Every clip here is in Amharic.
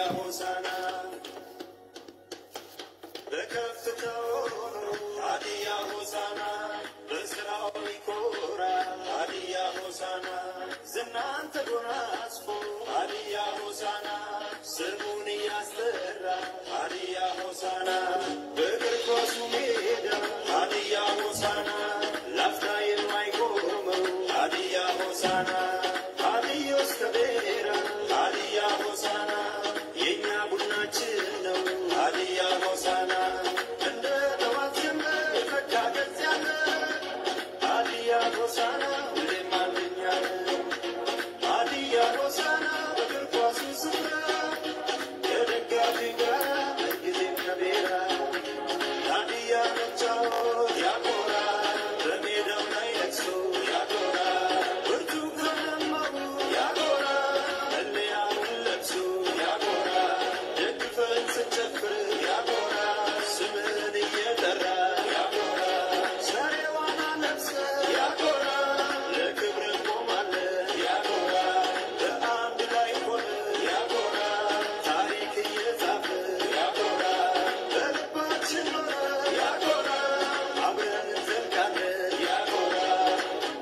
ሆሳና በከፍታው ሆኖ ሀዲያ ሆሳና በስራው ሊኮራ ሀዲያ ሆሳና ዝናን ተጎናጽፎ ሀዲያ ሆሳና ስሙን እያስጠራ ሀዲያ ሆሳና በእግር ኳሱ ሜዳ ሀዲያ ሆሳና ላፍታ የማይቆመው ሀዲያ ሆሳና ሀዲዮስ ከቤራ ሀዲያ ሆሳና የእኛ ቡድናችን ነው ሀዲያ ሆሳና እንደ ጠዋት ጀምር ፈካ ገጽ ያለ ሀዲያ ሆሳና ሁሌም አንደኛ ነው። ሀዲያ ሆሳና በእግር ኳሱ ስፍራ ከደጋፊ ጋር ጊዜም ከቤራ ሀዲያ መጫወት ያኮራል፣ በሜዳው ላይ ለቅሶ ያኮራል፣ ብርቱካናማው ያኮራል፣ መለያውን ለብሶ ያኮራል፣ ደግፈን ስንጨፍር ያኮራል፣ ስምህን እየጠራ ያኮራል፣ ዛሬዋን ለብሰን ያኮራል፣ ለክብር እንቆማለን ያኮራል፣ በአንድ ላይ ሆነን ያኮራል፣ ታሪክ እየጻፍን ያኮራል፣ በልባችን ኖረን ያኮራል፣ አብረን እንዘልቃለን ያኮራል።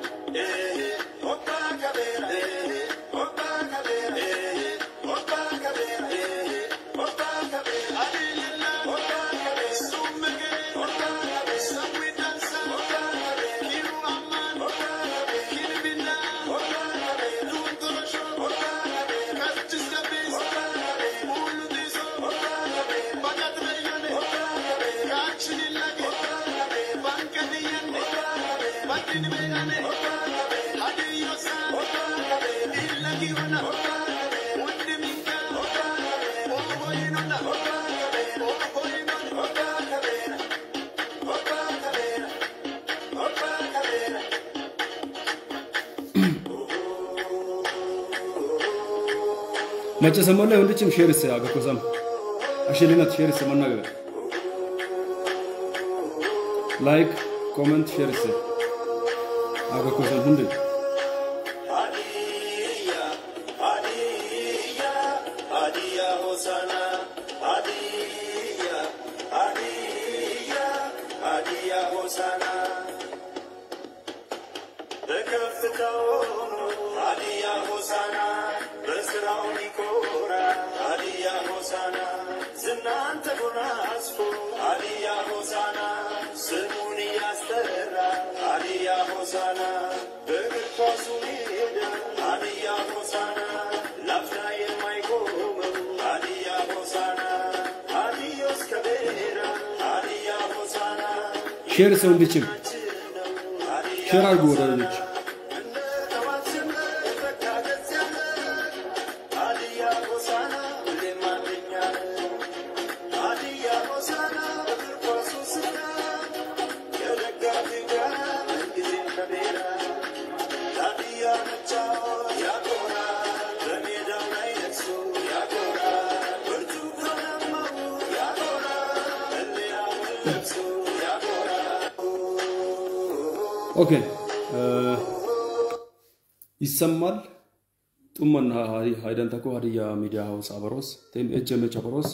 Macasamolle hundichim sherisse agakosam. Ashilinat sherisse mannaga. Like, comment, sherisse. Agakosam hundi. ሀዲያ ሀዲያ ሀዲያ ሆሳና ሀዲያ ሀዲያ ሀዲያ ሆሳና በከፍታው ሆኖ ሀዲያ ሆሳና በስራው ሊኮራ ሀዲያ ሆሳና ዝናን ተጎናጽፎ ሀዲያ ሆሳና ስሙን እያስጠራ ሀዲያ ሆሳና በእግር ኳሱ ሜዳ ሀዲያ ሆሳና ላፍታ የማይቆመው ሀዲያ ሆሳና ሀዲዮስ ከቤራ ሀዲያ ሆሳና Sherisse hundichim. ነው ሀዲያ Share አድርጉ ወዳጆች። እንደ ጠዋት ጀምር ፈካ ገጽ ያለ ሀዲያ ሆሳና ሁሌም አንደኛ ነው። ሀዲያ ሆሳና በእግር ኳሱ ስፍራ ከደጋፊው ጋር ምንጊዜም ከቤራ ሀዲያ መጫወት ያኮራል፣ በሜዳው ላይ ለቅሶ ያኮራል፣ ብርቱካናማው ያኮራል፣ መለያውን ለብሶ ያኮራል። ኦኬ ይሰማል ጡመና ሃይደንተኮ ሀዲያ ሚዲያ ሀውስ አበሮስ ቴም ኤችኤምኤች አበሮስ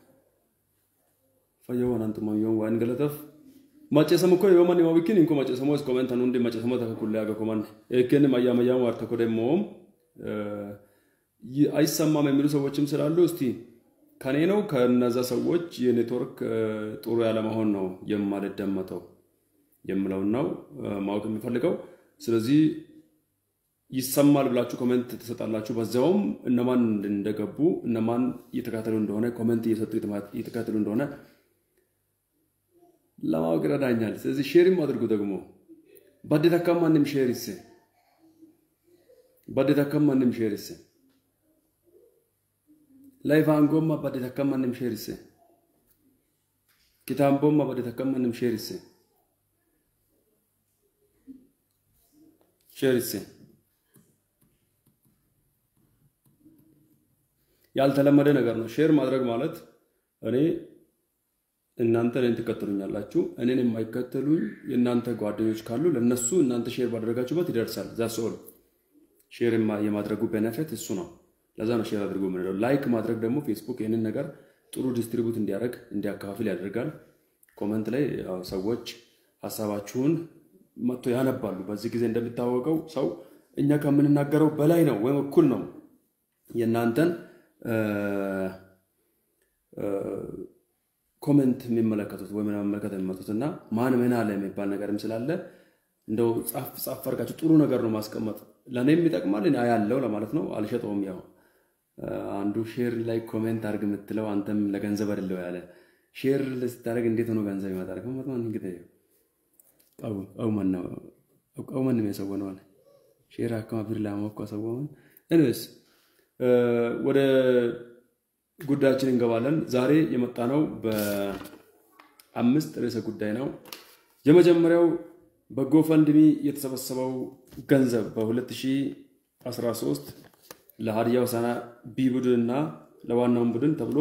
ፈየወን አንጡማ ዮን ዋን ገለተፍ ማጨሰም እኮ የወመን የማብኪን እንኮ ማጨሰሞስ ኮሜንታን ሁንዲ ማጨሰሞ ተከኩል ያገ ኮማን ኤኬን ማያመያም ዋር ተኮ ደሞም አይሰማም የሚሉ ሰዎችም ስላሉ እስቲ ከኔ ነው ከነዛ ሰዎች የኔትወርክ ጥሩ ያለመሆን ነው የማልደመጠው የምለውን ነው ማወቅ የሚፈልገው። ስለዚህ ይሰማል ብላችሁ ኮሜንት ትሰጣላችሁ። በዚያውም እነማን እንደገቡ እነማን እየተከታተሉ እንደሆነ ኮሜንት እየሰጡ እየተከታተሉ እንደሆነ ለማወቅ ይረዳኛል። ስለዚህ ሼርም አድርጉ። ደግሞ ባዴት አካም ማንም ሼር ይስ ባዴት አካም ማንም ሼር ይስ ላይፍ አንጎማ ባዴት አካም ማንም ሼር ይስ ኪታምቦማ ባዴት አካም ማንም ሼር ይስ ሼር ይስ ያልተለመደ ነገር ነው። ሼር ማድረግ ማለት እኔ እናንተ እኔን ትከተሉኛላችሁ፣ እኔን የማይከተሉኝ የእናንተ ጓደኞች ካሉ ለነሱ እናንተ ሼር ባደረጋችሁበት ይደርሳል። ዛስ ኦል ሼር የማድረጉ ቤነፊት እሱ ነው። ለዛ ነው ሼር አድርጎ የምንለው። ላይክ ማድረግ ደግሞ ፌስቡክ ይህንን ነገር ጥሩ ዲስትሪቡት እንዲያደርግ እንዲያከፋፍል ያደርጋል። ኮመንት ላይ ያው ሰዎች ሀሳባችሁን መጥቶ ያነባሉ። በዚህ ጊዜ እንደሚታወቀው ሰው እኛ ከምንናገረው በላይ ነው ወይም እኩል ነው የእናንተን ኮመንት የሚመለከቱት ወይም ለመመልከት የሚመጡት እና ማን ምን አለ የሚባል ነገርም ስላለ እንደው ጻፍ ጻፍ አድርጋችሁ ጥሩ ነገር ነው ማስቀመጥ ለእኔም ይጠቅማል ያለው ለማለት ነው። አልሸጠውም። ያው አንዱ ሼር ላይ ኮሜንት አድርግ የምትለው አንተም ለገንዘብ አይደለው ያለ ሼር ስታደርግ እንዴት ሆኖ ገንዘብ ይመጣል? ከመጥማን እንግዲህ ቀውመን ነው ቀውመን ነው የሰወነው ሼር አካማ ቢር ላሞኳ ሰወመን እንስ ወደ ጉዳያችን እንገባለን። ዛሬ የመጣ ነው በአምስት ርዕሰ ጉዳይ ነው። የመጀመሪያው በጎፈንድሚ የተሰበሰበው ገንዘብ በ2013 ለሀዲያ ሆሳዕና ቢ ቡድን እና ለዋናውን ቡድን ተብሎ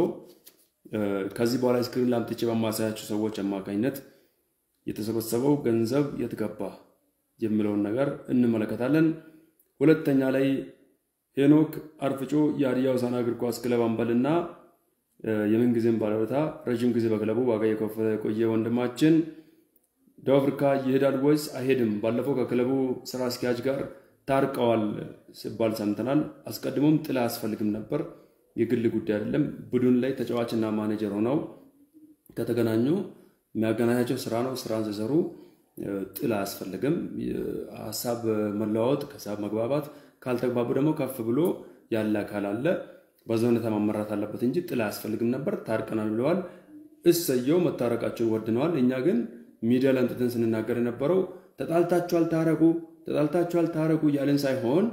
ከዚህ በኋላ ስክሪን ላምጥቼ በማሳያቸው ሰዎች አማካኝነት የተሰበሰበው ገንዘብ የት ገባ የሚለውን ነገር እንመለከታለን። ሁለተኛ ላይ ሄኖክ አርፍጮ የሀዲያ ሆሳዕና እግር ኳስ ክለብ አምበልና የምንጊዜም ባለውለታ ረዥም ጊዜ በክለቡ ዋጋ የከፈለ የቆየ ወንድማችን ደቡብ አፍሪካ ይሄዳል ወይስ አይሄድም? ባለፈው ከክለቡ ስራ አስኪያጅ ጋር ታርቀዋል ሲባል ሰምተናል። አስቀድሞም ጥላ አያስፈልግም ነበር፣ የግል ጉዳይ አይደለም። ቡድን ላይ ተጫዋችና ማኔጀር ሆነው ከተገናኙ የሚያገናኛቸው ስራ ነው። ስራን ሲሰሩ ጥላ አያስፈልግም። ሀሳብ መለዋወጥ፣ ከሀሳብ መግባባት ካልተግባቡ ደግሞ ከፍ ብሎ ያለ አካል አለ። በዛ ሁኔታ መመራት አለበት እንጂ ጥላ አያስፈልግም ነበር። ታርቀናል ብለዋል። እሰየው መታረቃቸውን ወድነዋል። እኛ ግን ሚዲያ ላይ አንጥተን ስንናገር የነበረው ተጣልታችኋል፣ ታረቁ፣ ተጣልታችኋል፣ ታረቁ እያለን ሳይሆን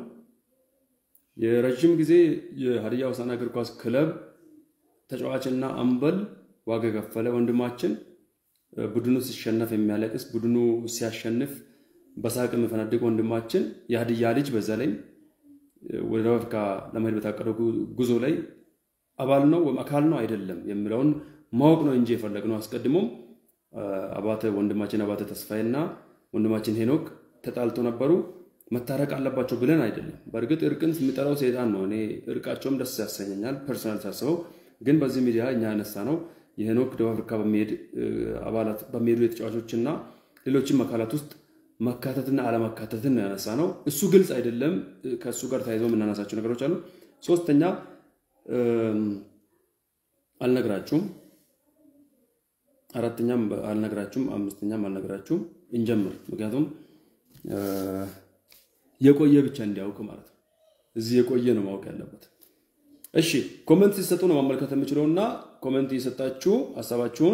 የረዥም ጊዜ የሀዲያ ሆሳዕና እግር ኳስ ክለብ ተጫዋችና አምበል ዋጋ የከፈለ ወንድማችን ቡድኑ ሲሸነፍ የሚያለቅስ ቡድኑ ሲያሸንፍ በሳቅ የሚፈነድቅ ወንድማችን የሀዲያ ልጅ በዛ ላይ ወደ ደቡብ አፍሪካ ለመሄድ በታቀደው ጉዞ ላይ አባል ነው ወይም አካል ነው አይደለም የሚለውን ማወቅ ነው እንጂ የፈለግነው አስቀድሞም አባተ ወንድማችን አባተ ተስፋዬ እና ወንድማችን ሄኖክ ተጣልቶ ነበሩ። መታረቅ አለባቸው ብለን አይደለም። በእርግጥ እርቅን የሚጠራው ሴጣን ነው። እኔ እርቃቸውም ደስ ያሰኘኛል ፐርሶናል ሳስበው። ግን በዚህ ሚዲያ እኛ ያነሳ ነው የሄኖክ ደቡብ አፍሪካ በሚሄድ አባላት በሚሄዱ የተጫዋቾች እና ሌሎችም አካላት ውስጥ መካተትና አለመካተትን ነው ያነሳ ነው። እሱ ግልጽ አይደለም። ከእሱ ጋር ተያይዘው የምናነሳቸው ነገሮች አሉ። ሶስተኛ አልነግራችሁም አራተኛም አልነግራችሁም፣ አምስተኛም አልነግራችሁም። እንጀምር። ምክንያቱም የቆየ ብቻ እንዲያውቅ ማለት ነው። እዚህ የቆየ ነው ማወቅ ያለበት። እሺ፣ ኮመንት ሲሰጡ ነው ማመልከት የምችለው እና ኮመንት እየሰጣችሁ ሀሳባችሁን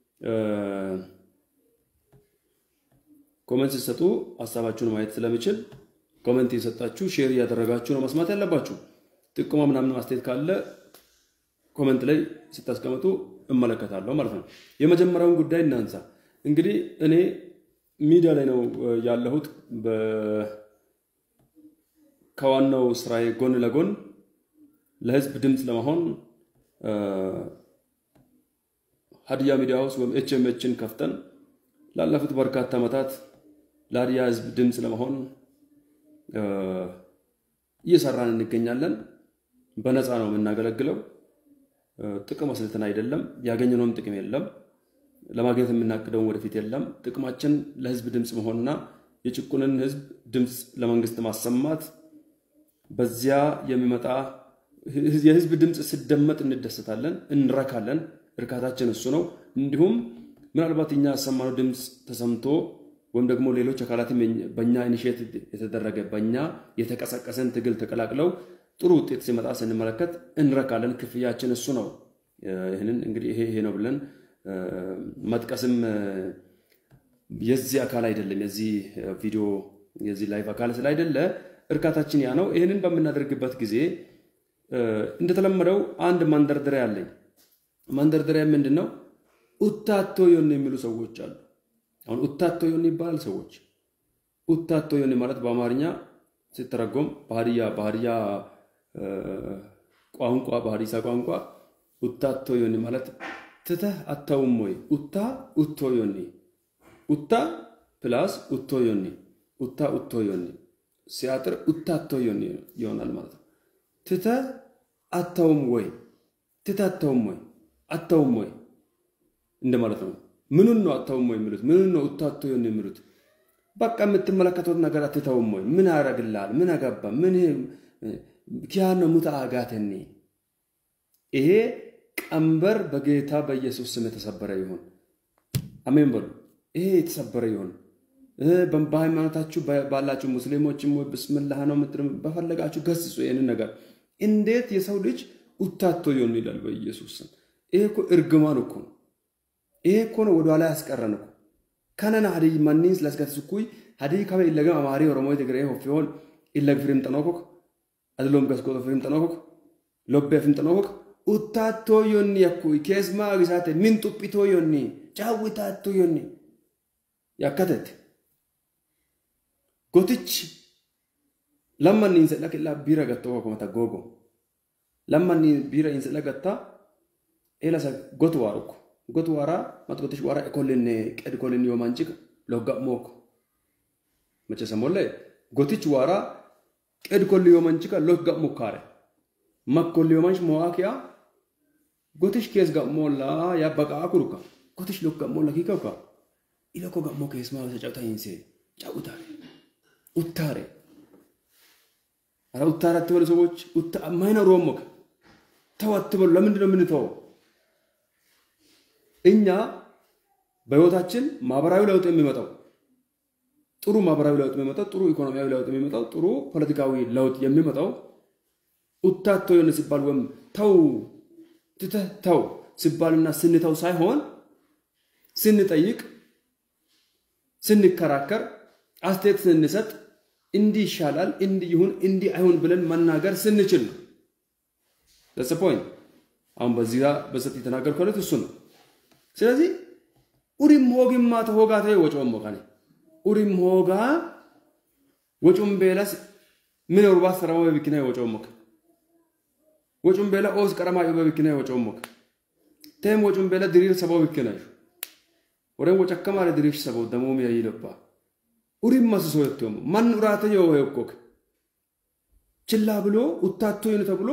ኮመንት ሲሰጡ ሀሳባችሁን ማየት ስለምችል ኮመንት እየሰጣችሁ ሼር እያደረጋችሁ ነው መስማት ያለባችሁ። ጥቆማ ምናምን አስተያየት ካለ ኮመንት ላይ ስታስቀምጡ እመለከታለሁ ማለት ነው። የመጀመሪያውን ጉዳይ እናንሳ። እንግዲህ እኔ ሚዲያ ላይ ነው ያለሁት። ከዋናው ስራዬ ጎን ለጎን ለህዝብ ድምፅ ለመሆን ሀዲያ ሚዲያ ሃውስ ወይም ኤችኤምኤችን ከፍተን ላለፉት በርካታ ዓመታት ለሀዲያ ህዝብ ድምፅ ለመሆን እየሰራን እንገኛለን። በነፃ ነው የምናገለግለው። ጥቅም አስልተን አይደለም። ያገኘነውም ጥቅም የለም። ለማግኘት የምናቅደውን ወደፊት የለም። ጥቅማችን ለህዝብ ድምፅ መሆንና የጭቁንን ህዝብ ድምፅ ለመንግስት ማሰማት፣ በዚያ የሚመጣ የህዝብ ድምፅ ሲደመጥ እንደሰታለን፣ እንረካለን። እርካታችን እሱ ነው። እንዲሁም ምናልባት እኛ ያሰማነው ድምፅ ተሰምቶ ወይም ደግሞ ሌሎች አካላትም በእኛ ኢኒሼት የተደረገ በእኛ የተቀሰቀሰን ትግል ተቀላቅለው ጥሩ ውጤት ሲመጣ ስንመለከት እንረካለን። ክፍያችን እሱ ነው። ይህንን እንግዲህ ይሄ ይሄ ነው ብለን መጥቀስም የዚህ አካል አይደለም። የዚህ ቪዲዮ የዚህ ላይቭ አካል ስላይደለ እርካታችን ያ ነው። ይህንን በምናደርግበት ጊዜ እንደተለመደው አንድ ማንደርደሪያ አለኝ። ማንደርደሪያ ምንድን ነው? ኡታቶ ዮኒ የሚሉ ሰዎች አሉ። አሁን ኡታቶ ዮኒ ይባላል። ሰዎች ኡታቶ ዮኒ ማለት በአማርኛ ሲተረጎም በሀዲያ በሀዲያ ቋንቋ በሀዲሳ ቋንቋ ኡታቶ ዮኒ ማለት ትተህ አታውም ወይ? ኡታ ኡቶ ዮኒ ኡታ ፕላስ ኡቶ ዮኒ ኡታ ኡቶ ዮኒ ሲያጥር ኡታቶ ዮኒ ይሆናል ማለት ነው። ትተህ አተውም ወይ ትታተውም ወይ አተውም ወይ እንደማለት ነው። ምኑን ነው አተውም ወይ የሚሉት? ምኑን ነው እታቶ የሚሉት? በቃ የምትመለከቱት ነገር አትተውም ወይ? ምን ያደርግልሃል? ምን አገባ? ምን ኪያኖ ሙታ አጋተኒ ይሄ ቀንበር በጌታ በኢየሱስ ስም የተሰበረ ይሁን። አሜን በሉ። ይሄ የተሰበረ ይሁን። በሃይማኖታችሁ ባላችሁ ሙስሊሞችም ወይ ብስምላህ ነው ምትል በፈለጋችሁ ገስጹ ይህንን ነገር። እንዴት የሰው ልጅ ኡታቶ ይሆን ይላል በኢየሱስ ስም። ይሄ እኮ እርግማን እኮ ነው። ይሄ እኮ ነው ወደኋላ ያስቀረን እኮ ከነና ሀዲይ ማኒን ስለስገትስኩይ ሀዲይ ከበ ኢለገም አማሪ ኦሮሞ ትግሬ ሆፊሆን ኢለግ ፍሪም ጠኖኮክ አድሎም ገስጎቶ ፍሪም ጠኖኮክ ሎቤ ፍሪም ጠኖኮክ ኡታቶ ዮኒ ያኩይ ኬስማ ግሳቴ ምን ጡጲቶ ዮኒ ጫዊታቶ ዮኒ ያከተት ጎትች ለማን ኢንሰላ ከላ ቢራ ገቶ ኮመታ ጎጎ ለማን ቢራ ኢንሰላ ገታ ኤላሳ ጎቱ ዋሩኩ ጎቱ ዋራ ማጥቆትሽ ዋራ ኤኮልን ቀድ ኮልን ዮማንጭቅ ሎጋ ሞክ መቸ ሰሞለ ጎትች ዋራ ቀድ ኮል ዮማንጭቃ ሎጋ ሞካረ መኮል ዮማንጭ ሞዋኪያ ጎትሽ ኬስ ጋሞላ ያበቃ ኩሩካ ጎትሽ ሎጋ ሞላ ኪከውካ ኢለኮ ጋሞ ኬስ ማ ተጫውታ ይንሴ ጫውታሬ ኡታሬ አረ ኡታሬ አትበሉ ሰዎች ማይኖሩ ሞክ ተው አትበሉ። ለምንድን ነው የምንተወው? እኛ በህይወታችን ማህበራዊ ለውጥ የሚመጣው ጥሩ ማህበራዊ ለውጥ የሚመጣው ጥሩ ኢኮኖሚያዊ ለውጥ የሚመጣው ጥሩ ፖለቲካዊ ለውጥ የሚመጣው ኡታቶ የሆነ ሲባል ወይም ተው ትተህ ተው ሲባልና ስንተው ሳይሆን ስንጠይቅ፣ ስንከራከር፣ አስተያየት ስንሰጥ እንዲህ ይሻላል፣ እንዲህ ይሁን፣ እንዲህ አይሁን ብለን መናገር ስንችል ነው። ደስ ፖይንት አሁን በዚህ ጋር በሰጥ የተናገርኩት እሱ ነው። ስለዚህ ኡሪም ሆግማ ተሆጋ ተ ወጮም ሞካኔ ኡሪም ሆጋ ወጩም ቤላስ ምን ሩባ ሰራማ በቢክና ወጮም ሞክ ወጩም ቤላ ኦስ ቀረማ በቢክና ወጮም ሞክ ተም ወጩም ቤላ ድሪር ሰባው ቢክና ወረን ወጨከማ ድሪር ሰባው ደሞም ያይለባ ኡሪም መስሶ የቶም ማን ኡራተ የው የኮክ ችላ ብሎ ኡታቶ ይነ ተብሎ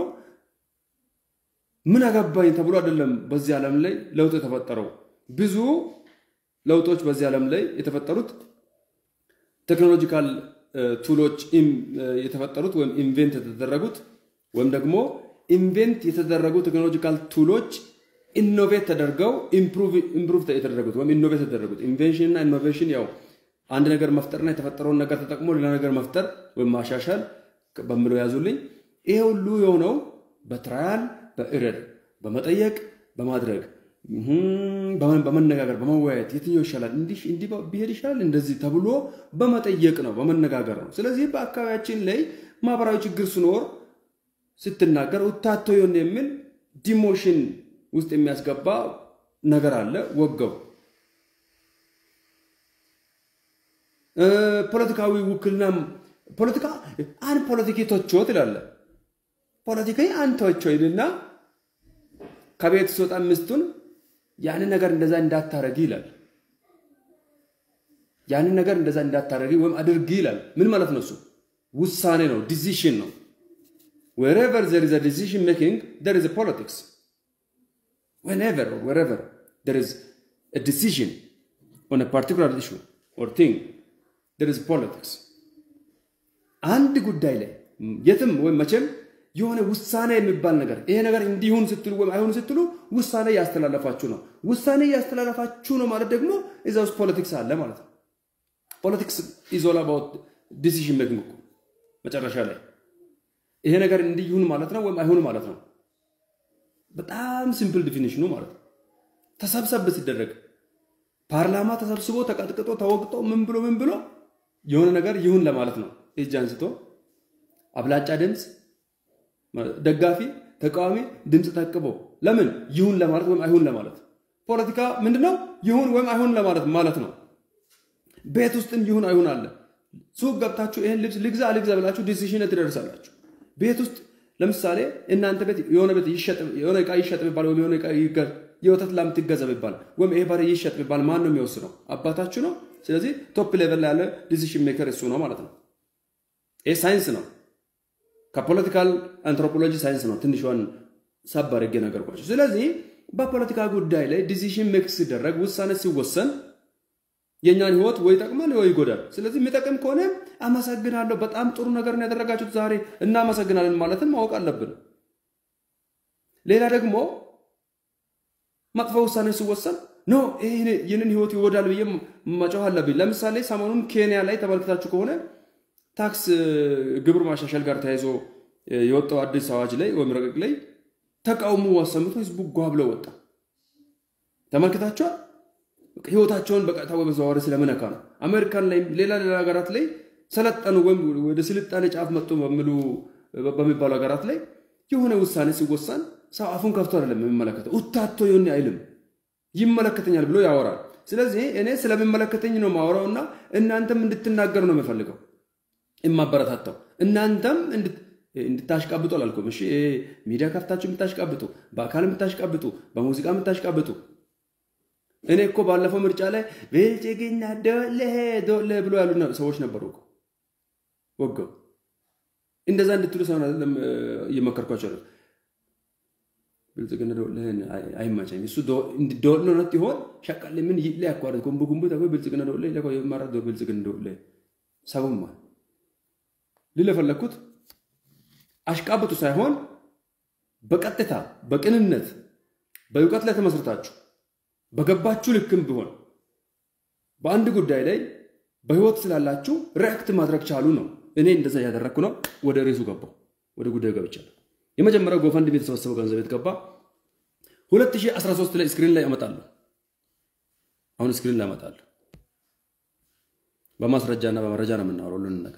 ምን አገባኝ ተብሎ አይደለም በዚህ ዓለም ላይ ለውጥ የተፈጠረው። ብዙ ለውጦች በዚህ ዓለም ላይ የተፈጠሩት ቴክኖሎጂካል ቱሎች የተፈጠሩት ወይም ኢንቬንት የተደረጉት ወይም ደግሞ ኢንቬንት የተደረጉ ቴክኖሎጂካል ቱሎች ኢኖቬት ተደርገው ኢምፕሩቭ የተደረጉት ወይም ኢኖቬት የተደረጉት ኢንቬንሽን እና ኢኖቬሽን ያው አንድ ነገር መፍጠርና የተፈጠረውን ነገር ተጠቅሞ ሌላ ነገር መፍጠር ወይም ማሻሻል በምለው ያዙልኝ። ይሄ ሁሉ የሆነው በትራያል በእረድ በመጠየቅ በማድረግ በመነጋገር በመወያየት የትኛው ይሻላል፣ እንዲህ እንዲህ ቢሄድ ይሻላል፣ እንደዚህ ተብሎ በመጠየቅ ነው፣ በመነጋገር ነው። ስለዚህ በአካባቢያችን ላይ ማህበራዊ ችግር ሲኖር ስትናገር ኡታቶ የሆነ የሚል ዲሞሽን ውስጥ የሚያስገባ ነገር አለ። ወገው ፖለቲካዊ ውክልና ፖለቲካ አን ፖለቲኪ ቶቾ ትላለ ፖለቲካዊ አንተዎቹ ይልና ከቤት ስወጣ ሚስቱን ያንን ነገር እንደዛ እንዳታረጊ ይላል። ያንን ነገር እንደዛ እንዳታረጊ ወይም አድርጊ ይላል። ምን ማለት ነው? እሱ ውሳኔ ነው፣ ዲሲሽን ነው። wherever there is a decision making there is a politics whenever or wherever there is a decision on a particular issue or thing there is politics አንድ ጉዳይ ላይ የትም ወይም መቼም የሆነ ውሳኔ የሚባል ነገር ይሄ ነገር እንዲሁን ስትሉ ወይም አይሁን ስትሉ ውሳኔ እያስተላለፋችሁ ነው። ውሳኔ እያስተላለፋችሁ ነው ማለት ደግሞ እዛ ውስጥ ፖለቲክስ አለ ማለት ነው። ፖለቲክስ ኢዝ ኦል አባውት ዲሲዥን ሜኪንግ እኮ መጨረሻ ላይ ይሄ ነገር እንዲሁን ማለት ነው ወይም አይሁን ማለት ነው። በጣም ሲምፕል ዲፊኒሽኑ ማለት ነው። ተሰብሰብ ሲደረግ ፓርላማ ተሰብስቦ ተቀጥቅጦ ተወግጦ ምን ብሎ ምን ብሎ የሆነ ነገር ይሁን ለማለት ነው። እጅ አንስቶ አብላጫ ድምፅ ደጋፊ ተቃዋሚ ድምፅ ተቅቦ ለምን ይሁን ለማለት ወይም አይሁን ለማለት ፖለቲካ ምንድነው? ይሁን ወይም አይሁን ለማለት ማለት ነው። ቤት ውስጥም ይሁን አይሁን አለ። ሱቅ ገብታችሁ ይሄን ልብስ ልግዛ አልግዛ ብላችሁ ዲሲሽን ትደርሳላችሁ። ቤት ውስጥ ለምሳሌ እናንተ ቤት የሆነ ቤት ይሸጥ የሆነ እቃ ይሸጥ ቢባል ወይም የሆነ እቃ የወተት ላም ትገዛ ቢባል ወይም ይሄ በሬ ይሸጥ ቢባል ማን ነው የሚወስነው? አባታችሁ ነው። ስለዚህ ቶፕ ሌቨል ላይ ያለ ዲሲሽን ሜከር እሱ ነው ማለት ነው። ይሄ ሳይንስ ነው። ከፖለቲካል አንትሮፖሎጂ ሳይንስ ነው ትንሿን ሳብ አድርጌ ነገርኳቸው። ስለዚህ በፖለቲካ ጉዳይ ላይ ዲሲሽን ሜክ ሲደረግ ውሳኔ ሲወሰን የእኛን ህይወት ወይ ይጠቅማል ወይ ይጎዳል። ስለዚህ የሚጠቅም ከሆነ አመሰግናለሁ፣ በጣም ጥሩ ነገር ነው ያደረጋችሁት ዛሬ እናመሰግናለን ማለትን ማወቅ አለብን። ሌላ ደግሞ መጥፎ ውሳኔ ሲወሰን ኖ ይህንን ህይወት ይወዳል ብዬ መጮህ አለብኝ። ለምሳሌ ሰሞኑን ኬንያ ላይ ተመልክታችሁ ከሆነ ታክስ ግብር ማሻሻል ጋር ተያይዞ የወጣው አዲስ አዋጅ ላይ ወይም ረቂቅ ላይ ተቃውሞ አሰምቶ ህዝቡ ጓ ብለው ወጣ። ተመልክታችኋል። ህይወታቸውን በቀጥታ ወይ በተዘዋዋሪ ስለምነካ ነው። አሜሪካን ላይ ሌላ ሌላ ሀገራት ላይ ሰለጠኑ ወይም ወደ ስልጣኔ ጫፍ መጡ በሚባሉ ሀገራት ላይ የሆነ ውሳኔ ሲወሳን ሰው አፉን ከፍቶ አይደለም የሚመለከተው፣ ውታቶ ይሆን አይልም፣ ይመለከተኛል ብሎ ያወራል። ስለዚህ እኔ ስለሚመለከተኝ ነው ማወራው እና እናንተም እንድትናገሩ ነው የምፈልገው የማበረታታው እናንተም እንድታሽቃብጡ አላልኩም። እሺ ሚዲያ ከፍታችሁ የምታሽቃብጡ፣ በአካል የምታሽቃብጡ፣ በሙዚቃ የምታሽቃብጡ እኔ እኮ ባለፈው ምርጫ ላይ ብልጽግና ዶሌ ዶሌ ብሎ ያሉ ሰዎች ነበሩ እኮ ወገው እንደዛ እንድትሉ ሰሆን አይደለም እየመከርኳቸው ነው። ብልጽግና ዶሌ አይመቸኝ እሱ ዶሎ ነት ይሆን ሸቀል ምን ይለ ያኳረት ጉንቡ ጉንቡ ተጎ ብልጽግና ዶሌ ለኮ የማራ ብልጽግና ዶሌ ሰቡማ ልል የፈለግኩት አሽቃብጡ ሳይሆን በቀጥታ በቅንነት በእውቀት ላይ ተመስርታችሁ በገባችሁ ልክም ቢሆን በአንድ ጉዳይ ላይ በህይወት ስላላችሁ ሪአክት ማድረግ ቻሉ ነው። እኔ እንደዛ እያደረግኩ ነው። ወደ ሬሱ ገባው፣ ወደ ጉዳዩ ገብቻለሁ። የመጀመሪያው ጎፈንድሚ የተሰበሰበው ገንዘብ የተገባ 2013 ላይ ስክሪን ላይ አመጣለሁ። አሁን ስክሪን ላይ አመጣለሁ። በማስረጃና በመረጃ ነው የምናወራው ሁሉንም ነገር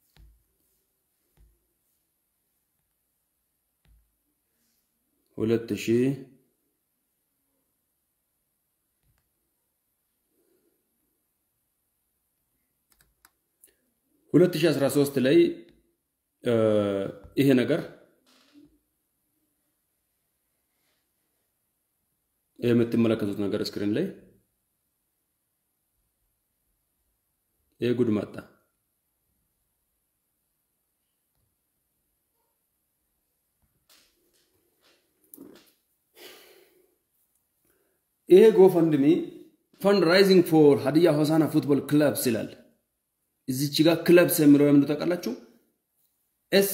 ሁለት ሺህ ሁለት ሺህ አስራ ሦስት ላይ ይሄ ነገር የምትመለከቱት ነገር ስክሪን ላይ ይህ ጉድ መጣ። ይሄ ጎፈንድሚ ፈንድ ራይዚንግ ፎር ሀዲያ ሆሳና ፉትቦል ክለብስ ይላል። እዚች ጋር ክለብስ የሚለው ለምንድ ታውቃላችሁ? ኤስ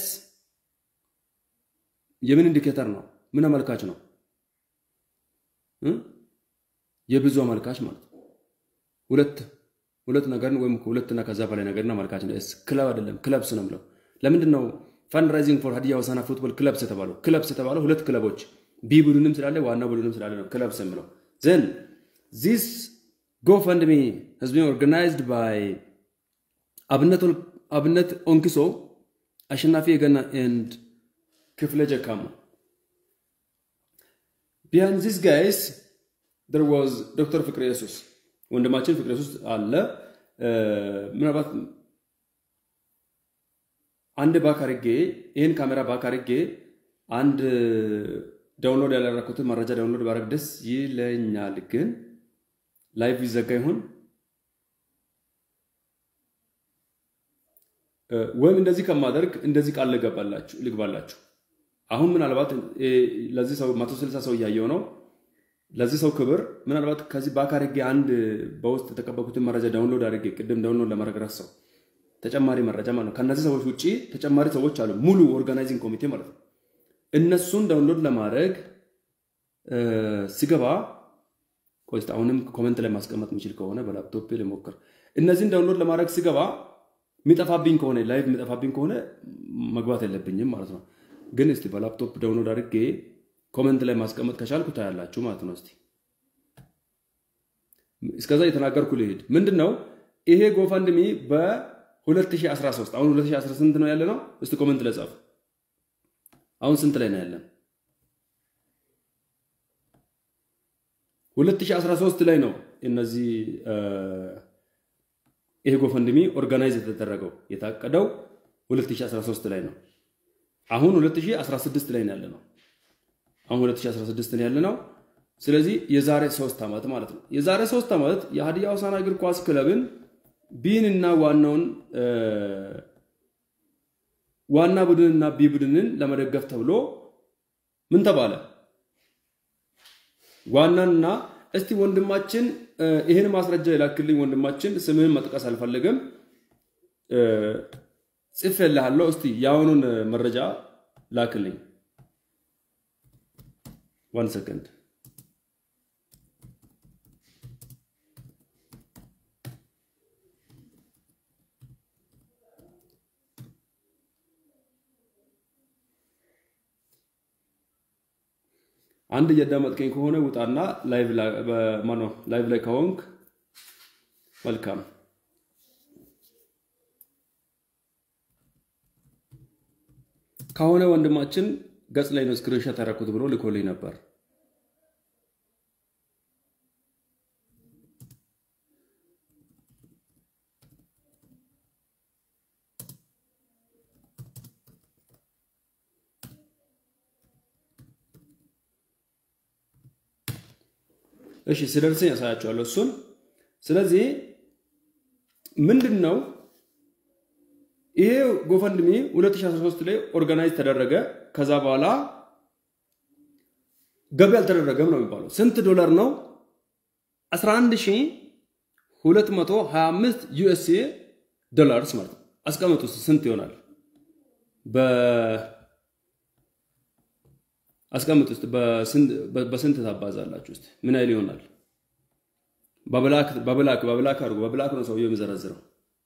የምን ኢንዲኬተር ነው? ምን አመልካች ነው? የብዙ አመልካች ማለት ነው። ሁለት ሁለት ነገርን ወይም ሁለትና ከዛ በላይ ነገርን አመልካች ነው። ኤስ ክለብ አይደለም፣ ክለብስ ነው የምለው። ለምንድን ነው ፈንድ ራይዚንግ ፎር ሀዲያ ሆሳና ፉትቦል ክለብስ የተባለው? ክለብስ የተባለው ሁለት ክለቦች ቢ ቡድንም ስላለ ዋና ቡድንም ስላለ ነው ክለብስ የምለው። ዘን ዚስ ጎፈንድሚ has been organized by አብነት ኦንኪሶ፣ አሸናፊ የገና ኤንድ ክፍለ ጀካሙ። ቢሃይንድ ዚስ ጋይስ there was ዶክተር ፍቅሬ ኢየሱስ ወንድማችን ፍቅሬ ኢየሱስ አለ። ምናልባት አንድ ባክ አድርጌ ይህን ካሜራ ባክ አድርጌ አንድ ዳውንሎድ ያላረኩትን መረጃ ዳውንሎድ ባረግ ደስ ይለኛል። ግን ላይቭ ይዘጋ ይሆን ወይም እንደዚህ ከማደርግ እንደዚህ ቃል ልግባላችሁ። አሁን ምናልባት ለዚህ ሰው መቶ ስልሳ ሰው እያየው ነው። ለዚህ ሰው ክብር ምናልባት ከዚህ ባክ አድርጌ አንድ በውስጥ የተቀበልኩትን መረጃ ዳውንሎድ አድርጌ ቅድም ዳውንሎድ ለማድረግ ረሳው ተጨማሪ መረጃ ማለት ነው። ከእነዚህ ሰዎች ውጭ ተጨማሪ ሰዎች አሉ፣ ሙሉ ኦርጋናይዚንግ ኮሚቴ ማለት ነው። እነሱን ዳውንሎድ ለማድረግ ሲገባ ቆይ አሁንም ኮመንት ላይ ማስቀመጥ የሚችል ከሆነ በላፕቶፕ ልሞክር። እነዚህን ዳውንሎድ ለማድረግ ሲገባ የሚጠፋብኝ ከሆነ ላይቭ የሚጠፋብኝ ከሆነ መግባት የለብኝም ማለት ነው። ግን እስቲ በላፕቶፕ ዳውንሎድ አድርጌ ኮመንት ላይ ማስቀመጥ ከቻልኩ ታያላችሁ ማለት ነው። እስቲ እስከዛ የተናገርኩ ልሄድ። ምንድን ነው ይሄ ጎፈንድሚ በ2013 አሁን 2018 ነው ያለ ነው። እስቲ ኮመንት ላይ ጻፉ። አሁን ስንት ላይ ነው ያለን? 2013 ላይ ነው እነዚህ ይሄ ጎፈንድሚ ኦርጋናይዝ የተደረገው የታቀደው 2013 ላይ ነው። አሁን 2016 ላይ ነው ያለ ነው። አሁን 2016 ነው ያለ ነው። ስለዚህ የዛሬ ሶስት ዓመት ማለት ነው። የዛሬ ሶስት ዓመት የሀዲያ ሆሳዕና እግር ኳስ ክለብን ቢን እና ዋናውን ዋና ቡድንና ቢ ቡድንን ለመደገፍ ተብሎ ምን ተባለ? ዋናና እስቲ ወንድማችን ይህን ማስረጃ የላክልኝ ወንድማችን፣ ስምህን መጥቀስ አልፈልግም፣ ጽፌልሃለሁ። እስቲ የአሁኑን መረጃ ላክልኝ። ዋን ሰከንድ አንድ እያዳመጥከኝ ከሆነ ውጣና ላይቭ ላይ ከሆንክ መልካም። ከሆነ ወንድማችን ገጽ ላይ ነው ስክሪንሾት ያደረኩት ብሎ ልኮልኝ ነበር። እሺ ስደርሰኝ ያሳያቸዋለሁ እሱን። ስለዚህ ምንድን ነው ይሄ ጎፈንድሚ 2013 ላይ ኦርጋናይዝ ተደረገ። ከዛ በኋላ ገቢ አልተደረገም ነው የሚባለው። ስንት ዶላር ነው? 11225 ዩኤስኤ ዶላርስ ማለት ነው። አስቀምጡ ውስጥ ስንት ይሆናል? አስቀምጥ ውስጥ በስንት ታባዛላችሁ? ውስጥ ምን ያህል ይሆናል? በብላክ በብላክ በብላክ አድርጎ በብላክ ነው ሰውየው የሚዘረዝረው።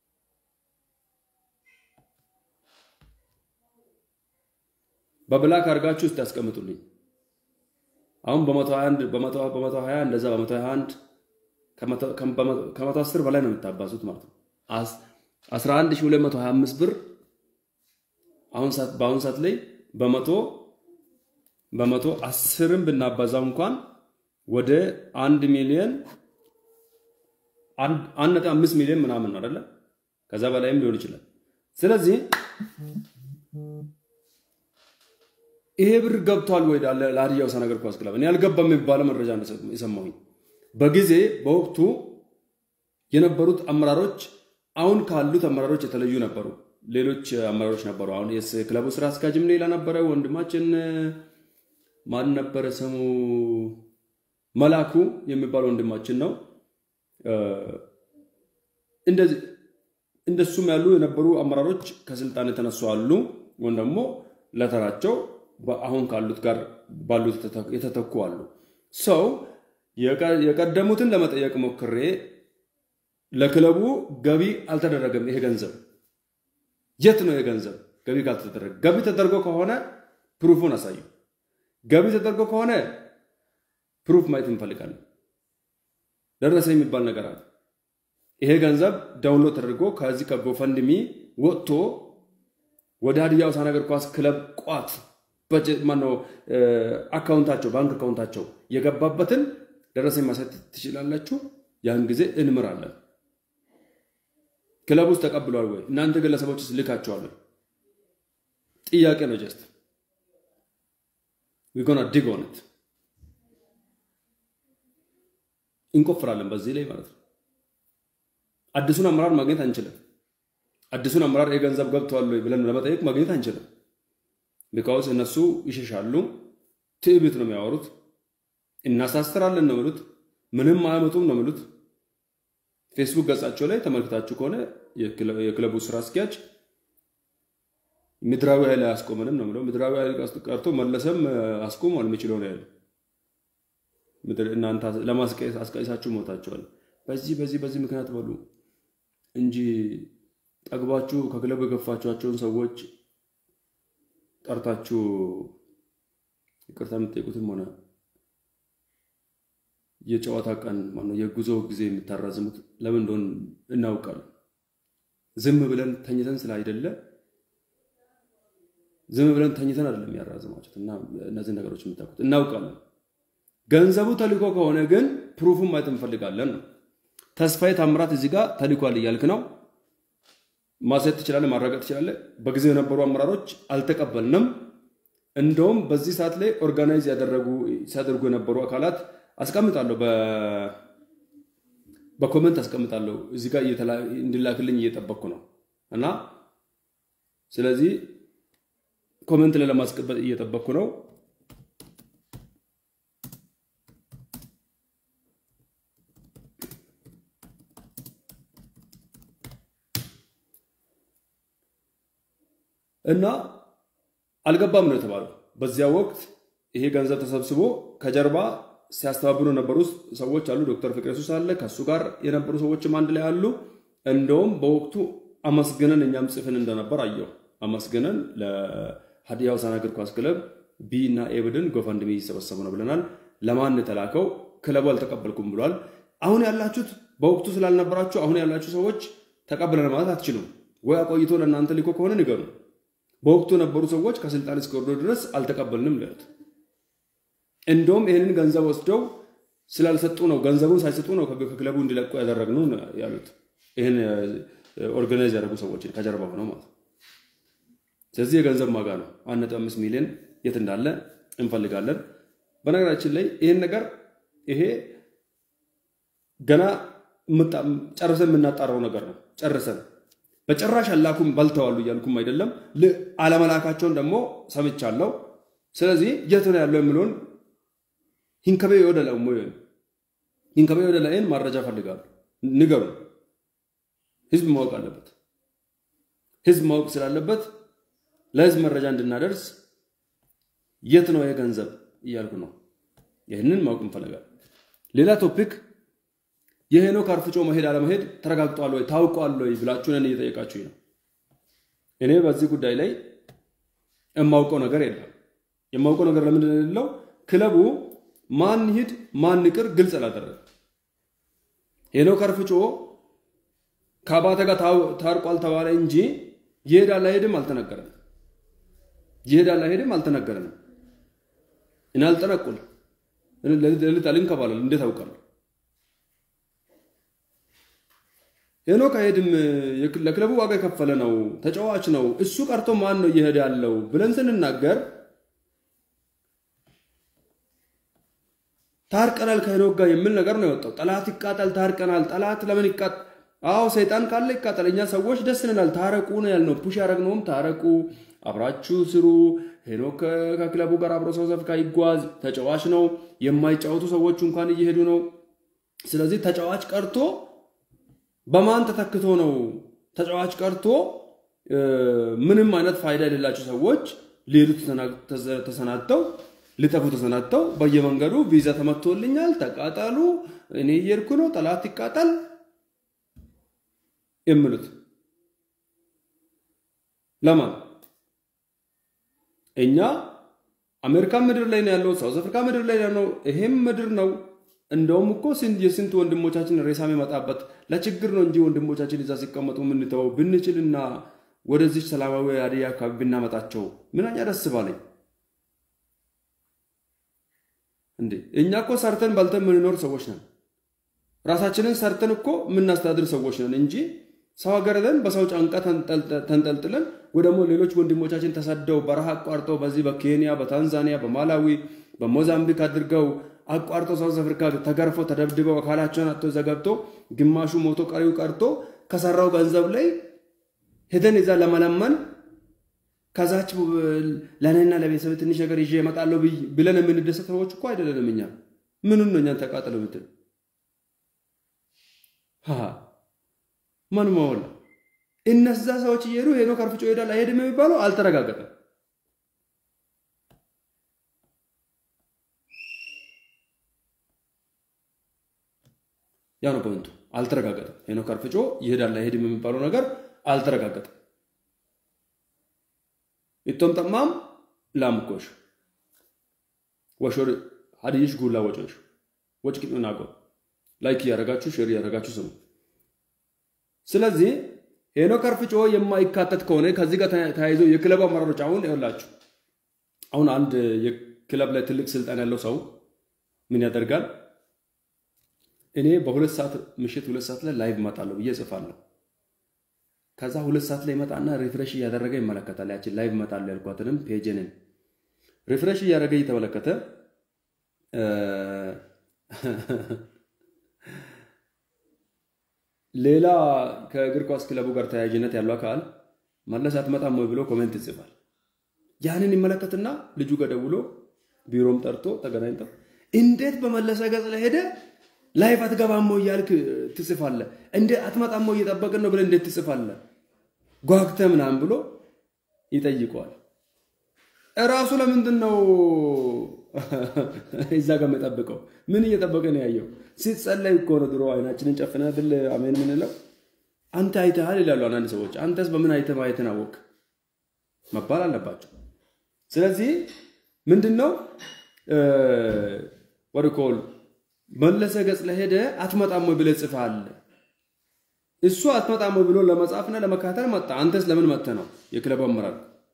በብላክ አድርጋችሁ ውስጥ ያስቀምጡልኝ። አሁን በ121 በ120 እንደዛ በ121 ከ110 በላይ ነው የምታባዙት ማለት ነው። 11225 ብር አሁን ሰዓት በአሁን ሰዓት ላይ በመቶ በመቶ አስርም ብናባዛው እንኳን ወደ አንድ ሚሊዮን አንድ ነጥብ አምስት ሚሊዮን ምናምን ነው አይደለ? ከዛ በላይም ሊሆን ይችላል። ስለዚህ ይሄ ብር ገብቷል ወይ ለሀዲያ ሆሳዕና እግር ኳስ ክለብ? እኔ አልገባም የሚባለው መረጃ የሰማሁኝ በጊዜ በወቅቱ የነበሩት አመራሮች አሁን ካሉት አመራሮች የተለዩ ነበሩ። ሌሎች አመራሮች ነበሩ። አሁን የክለቡ ስራ አስኪያጅም ሌላ ነበረ። ወንድማችን ማን ነበረ ስሙ? መላኩ የሚባል ወንድማችን ነው። እንደዚህ እንደሱም ያሉ የነበሩ አመራሮች ከስልጣን የተነሱ አሉ፣ ወይም ደግሞ ለተራቸው አሁን ካሉት ጋር ባሉት የተተኩ አሉ። ሰው የቀደሙትን ለመጠየቅ ሞክሬ ለክለቡ ገቢ አልተደረገም። ይሄ ገንዘብ የት ነው? የገንዘብ ገቢ ካልተደረገ ገቢ ተደርጎ ከሆነ ፕሩፉን አሳዩ። ገቢ ተደርጎ ከሆነ ፕሩፍ ማየት እንፈልጋለን። ደረሰ የሚባል ነገር አለ። ይሄ ገንዘብ ዳውንሎድ ተደርጎ ከዚህ ከጎፈንድሚ ወጥቶ ወደ ሀዲያ ሆሳዕና እግር ኳስ ክለብ ቋት ማነው አካውንታቸው ባንክ አካውንታቸው የገባበትን ደረሰኝ ማሳየት ትችላላችሁ። ያን ጊዜ እንምራለን። ክለብ ውስጥ ተቀብሏል ወይ? እናንተ ግለሰቦች ውስጥ ልካቸዋል? ጥያቄ ነው። ጀስት ዊጎና ዲግ ኦን ኢት እንቆፍራለን በዚህ ላይ ማለት ነው። አዲሱን አመራር ማግኘት አንችልም። አዲሱን አመራር የገንዘብ ገብቷል ወይ ብለን ለመጠየቅ ማግኘት አንችልም። ቢካውስ እነሱ ይሸሻሉ። ትዕቢት ነው የሚያወሩት። እናሳስራለን ነው የሚሉት። ምንም አያመጡም ነው የሚሉት። ፌስቡክ ገጻቸው ላይ ተመልክታችሁ ከሆነ የክለቡ ስራ አስኪያጅ ምድራዊ ኃይል አያስቆመንም ነው የሚለው። ምድራዊ ኃይል ቀርቶ መለሰም አስቆሟል የሚችለው ነው ያለው። እናንተ ለማስቀየስ አስቀይሳችሁ ሞታችኋል። በዚህ በዚህ በዚህ ምክንያት በሉ እንጂ ጠግባችሁ ከክለቡ የገፋችኋቸውን ሰዎች ጠርታችሁ ይቅርታ የምትጠይቁትም ሆነ የጨዋታ ቀን ማነው የጉዞ ጊዜ የምታራዝሙት ለምን እንደሆን እናውቃለን። ዝም ብለን ተኝተን ስለ አይደለ ዝም ብለን ተኝተን አይደለም ያራዝማችሁት እና እነዚህ ነገሮች የምታውቁት እናውቃለን። ገንዘቡ ተልኮ ከሆነ ግን ፕሩፉን ማየት እንፈልጋለን ነው። ተስፋዬ ታምራት እዚህ ጋር ተልኳል እያልክ ነው። ማሳየት ትችላለህ፣ ማረጋገጥ ትችላለህ። በጊዜው የነበሩ አመራሮች አልተቀበልንም። እንደውም በዚህ ሰዓት ላይ ኦርጋናይዝ ያደረጉ ሲያደርጉ የነበሩ አካላት አስቀምጣለሁ፣ በኮመንት አስቀምጣለሁ። እዚህ ጋር እንዲላክልኝ እየጠበቅኩ ነው እና ስለዚህ ኮሜንት ላይ ለማስቀበጥ እየጠበቅኩ ነው። እና አልገባም ነው የተባለው። በዚያ ወቅት ይሄ ገንዘብ ተሰብስቦ ከጀርባ ሲያስተባብሩ የነበሩ ሰዎች አሉ። ዶክተር ፍቅሬ ሱስ አለ፣ ከእሱ ጋር የነበሩ ሰዎችም አንድ ላይ አሉ። እንደውም በወቅቱ አመስግነን እኛም ጽፍን እንደነበር አየው። አመስግነን ለሀዲያ ሆሳዕና እግር ኳስ ክለብ ቢ እና ኤ ቡድን ጎፈንድሚ እየሰበሰቡ ነው ብለናል። ለማን የተላከው? ክለቡ አልተቀበልኩም ብሏል። አሁን ያላችሁት በወቅቱ ስላልነበራችሁ አሁን ያላችሁ ሰዎች ተቀብለን ማለት አትችሉም ወይ? አቆይቶ ለእናንተ ሊኮ ከሆነ ንገሩ። በወቅቱ የነበሩ ሰዎች ከስልጣን እስከወረዱ ድረስ አልተቀበልንም ለት እንደውም ይህንን ገንዘብ ወስደው ስላልሰጡ ነው ገንዘቡን ሳይሰጡ ነው ከክለቡ እንዲለቁ ያደረግነው ያሉት። ይህን ኦርጋናይዝ ያደረጉ ሰዎችን ከጀርባ ሆነው ማለት ነው። ስለዚህ የገንዘብ ማጋ ነው። አንድ ነጥብ አምስት ሚሊዮን የት እንዳለ እንፈልጋለን። በነገራችን ላይ ይህን ነገር ይሄ ገና ጨርሰን የምናጣራው ነገር ነው። ጨርሰን በጭራሽ አላኩም በልተዋሉ እያልኩም አይደለም። አለመላካቸውን ደግሞ ሰምቻለሁ። ስለዚህ የት ነው ያለው የሚለውን ሂንከቤ ወደ ላይ ሂንከቤ ወደ ላይን ማረጃ ፈልጋሉ። ንገሩ። ህዝብ ማወቅ አለበት። ህዝብ ማወቅ ስላለበት ለህዝብ መረጃ እንድናደርስ የት ነው ይሄ ገንዘብ እያልኩ ነው። ይህንን ማወቅ እንፈልጋለን። ሌላ ቶፒክ የሄኖክ አርፍጮ መሄድ አለመሄድ ተረጋግጧል ወይ ታውቋል ወይ ብላችሁ ነን እየጠየቃችሁኝ ነው። እኔ በዚህ ጉዳይ ላይ የማውቀው ነገር የለም። የማውቀው ነገር ለምንድን ነው የሌለው? ክለቡ ማን ሂድ ማን ይቅር ግልጽ አላደረገም። ሄኖክ አርፍጮ ከአባተ ጋር ታርቋል ተባለ እንጂ ይሄዳል አይሄድም አልተነገረንም። ይሄዳል አይሄድም አልተነገረንም። እኔ አልጠነቁል ሌሊት አልንከባለል እንዴት አውቃለሁ? ሄኖክ አይሄድም፣ ለክለቡ ዋጋ የከፈለ ነው፣ ተጫዋች ነው። እሱ ቀርቶ ማን ነው እየሄደ ያለው ብለን ስንናገር ታርቀናል ከሄኖክ ጋር የሚል ነገር ነው የወጣው። ጠላት ይቃጠል፣ ታርቀናል። ጠላት ለምን ይቃጠል? አዎ ሰይጣን ካለ ይቃጠል። እኛ ሰዎች ደስ ይለናል። ታረቁ ነው ያልነው። ፑሽ ያደረግነውም ታረቁ፣ አብራችሁ ስሩ። ሄኖክ ከክለቡ ጋር አብሮ ሳውዝ አፍሪካ ይጓዝ፣ ተጫዋች ነው። የማይጫወቱ ሰዎች እንኳን እየሄዱ ነው። ስለዚህ ተጫዋች ቀርቶ በማን ተተክቶ ነው? ተጫዋች ቀርቶ ምንም አይነት ፋይዳ የሌላቸው ሰዎች ሊሄዱ ተሰናድተው ሊጠፉ ተሰናድተው በየመንገዱ ቪዛ ተመቶልኛል፣ ተቃጠሉ፣ እኔ እየሄድኩ ነው፣ ጠላት ይቃጠል የሚሉት ለማን? እኛ አሜሪካ ምድር ላይ ነው ያለው፣ ሳውዝ አፍሪካ ምድር ላይ ነው፣ ይሄም ምድር ነው። እንደውም እኮ የስንት ወንድሞቻችን ሬሳ የሚመጣበት ለችግር ነው እንጂ ወንድሞቻችን እዛ ሲቀመጡ የምንተወው ብንችልና ወደዚች ሰላማዊ ሀዲያ አካባቢ ብናመጣቸው ምንኛ ደስ ባለኝ። እንዴ እኛ እኮ ሰርተን በልተን የምንኖር ሰዎች ነን። ራሳችንን ሰርተን እኮ የምናስተዳድር ሰዎች ነን እንጂ ሰው ሀገር ለን በሰው ጫንቃ ተንጠልጥለን ወይ ደግሞ ሌሎች ወንድሞቻችን ተሰደው በረሃ አቋርጠው በዚህ በኬንያ፣ በታንዛኒያ፣ በማላዊ፣ በሞዛምቢክ አድርገው አቋርጦ ሳውዝ አፍሪካ ተገርፎ ተደብድበው አካላቸውን አጥቶ ዘገብቶ ግማሹ ሞቶ ቀሪው ቀርቶ ከሰራው ገንዘብ ላይ ሄደን እዛ ለመለመን ከዛች ለእኔና ለቤተሰብ ትንሽ ነገር ይዤ እመጣለሁ ብለን የምንደሰት ሰዎች እኮ አይደለንም። እኛ ምኑን ነው እኛን ተቃጠለ ምትል ማን ማወላ እነዛ ሰዎች እየሄዱ ሄኖክ አርፍጮ ይሄዳል አይሄድም የሚባለው አልተረጋገጠም። ያ ነው ፖይንቱ። አልተረጋገጠም። ሄኖክ አርፍጮ ይሄዳል አይሄድም የሚባለው ነገር አልተረጋገጠም። ኢቶም ጠማም ላምኮሽ ወሾር ሀዲይሽ ጉላ ወጮሽ ወጭ ቂጥናጎ ላይክ እያደረጋችሁ ሼር እያደረጋችሁ ስሙ። ስለዚህ ሄኖክ አርፍጮ የማይካተት ከሆነ ከዚህ ጋር ተያይዞ የክለብ አመራሮች አሁን ይኸውላችሁ፣ አሁን አንድ የክለብ ላይ ትልቅ ስልጣን ያለው ሰው ምን ያደርጋል? እኔ በሁለት ሰዓት ምሽት ሁለት ሰዓት ላይ ላይቭ እመጣለሁ ብዬ እጽፋለሁ። ከዛ ሁለት ሰዓት ላይ ይመጣና ሪፍሬሽ እያደረገ ይመለከታል። ያችን ላይቭ እመጣለሁ ያልኳትንም ፔጅንን ሪፍሬሽ እያደረገ እየተመለከተ ሌላ ከእግር ኳስ ክለቡ ጋር ተያያዥነት ያለው አካል መለስ አትመጣም ወይ ብሎ ኮሜንት ይጽፋል። ያንን ይመለከትና ልጁ ጋር ደውሎ ቢሮም ጠርቶ ተገናኝተው እንዴት በመለሰ ገጽ ላይ ሄደ ላይፍ አትገባሞ እያልክ ትጽፋለ? እንዴ አትመጣሞ እየጠበቅን ነው ብለህ እንዴት ትጽፋለ? ጓግተ ምናምን ብሎ ይጠይቀዋል። እራሱ ለምንድን ነው እዛ ጋር የጠብቀው? ምን እየጠበቀ ነው ያየው? ሲጸለይ እኮ ነው ድሮ አይናችንን ጨፍነን አይደል አሜን ምንለው? አንተ አይተሃል ይላሉ አንዳንድ ሰዎች። አንተስ በምን አይተህ ማየትን አወቅ መባል አለባቸው። ስለዚህ ምንድን ነው ወድኮል መለሰ ገጽ ለሄደ አትመጣም ወይ ብለህ ጽፈሃል። እሱ አትመጣም ወይ ብሎ ለመጻፍና ለመካተል መጣ። አንተስ ለምን መጥተህ ነው? የክለብ አመራር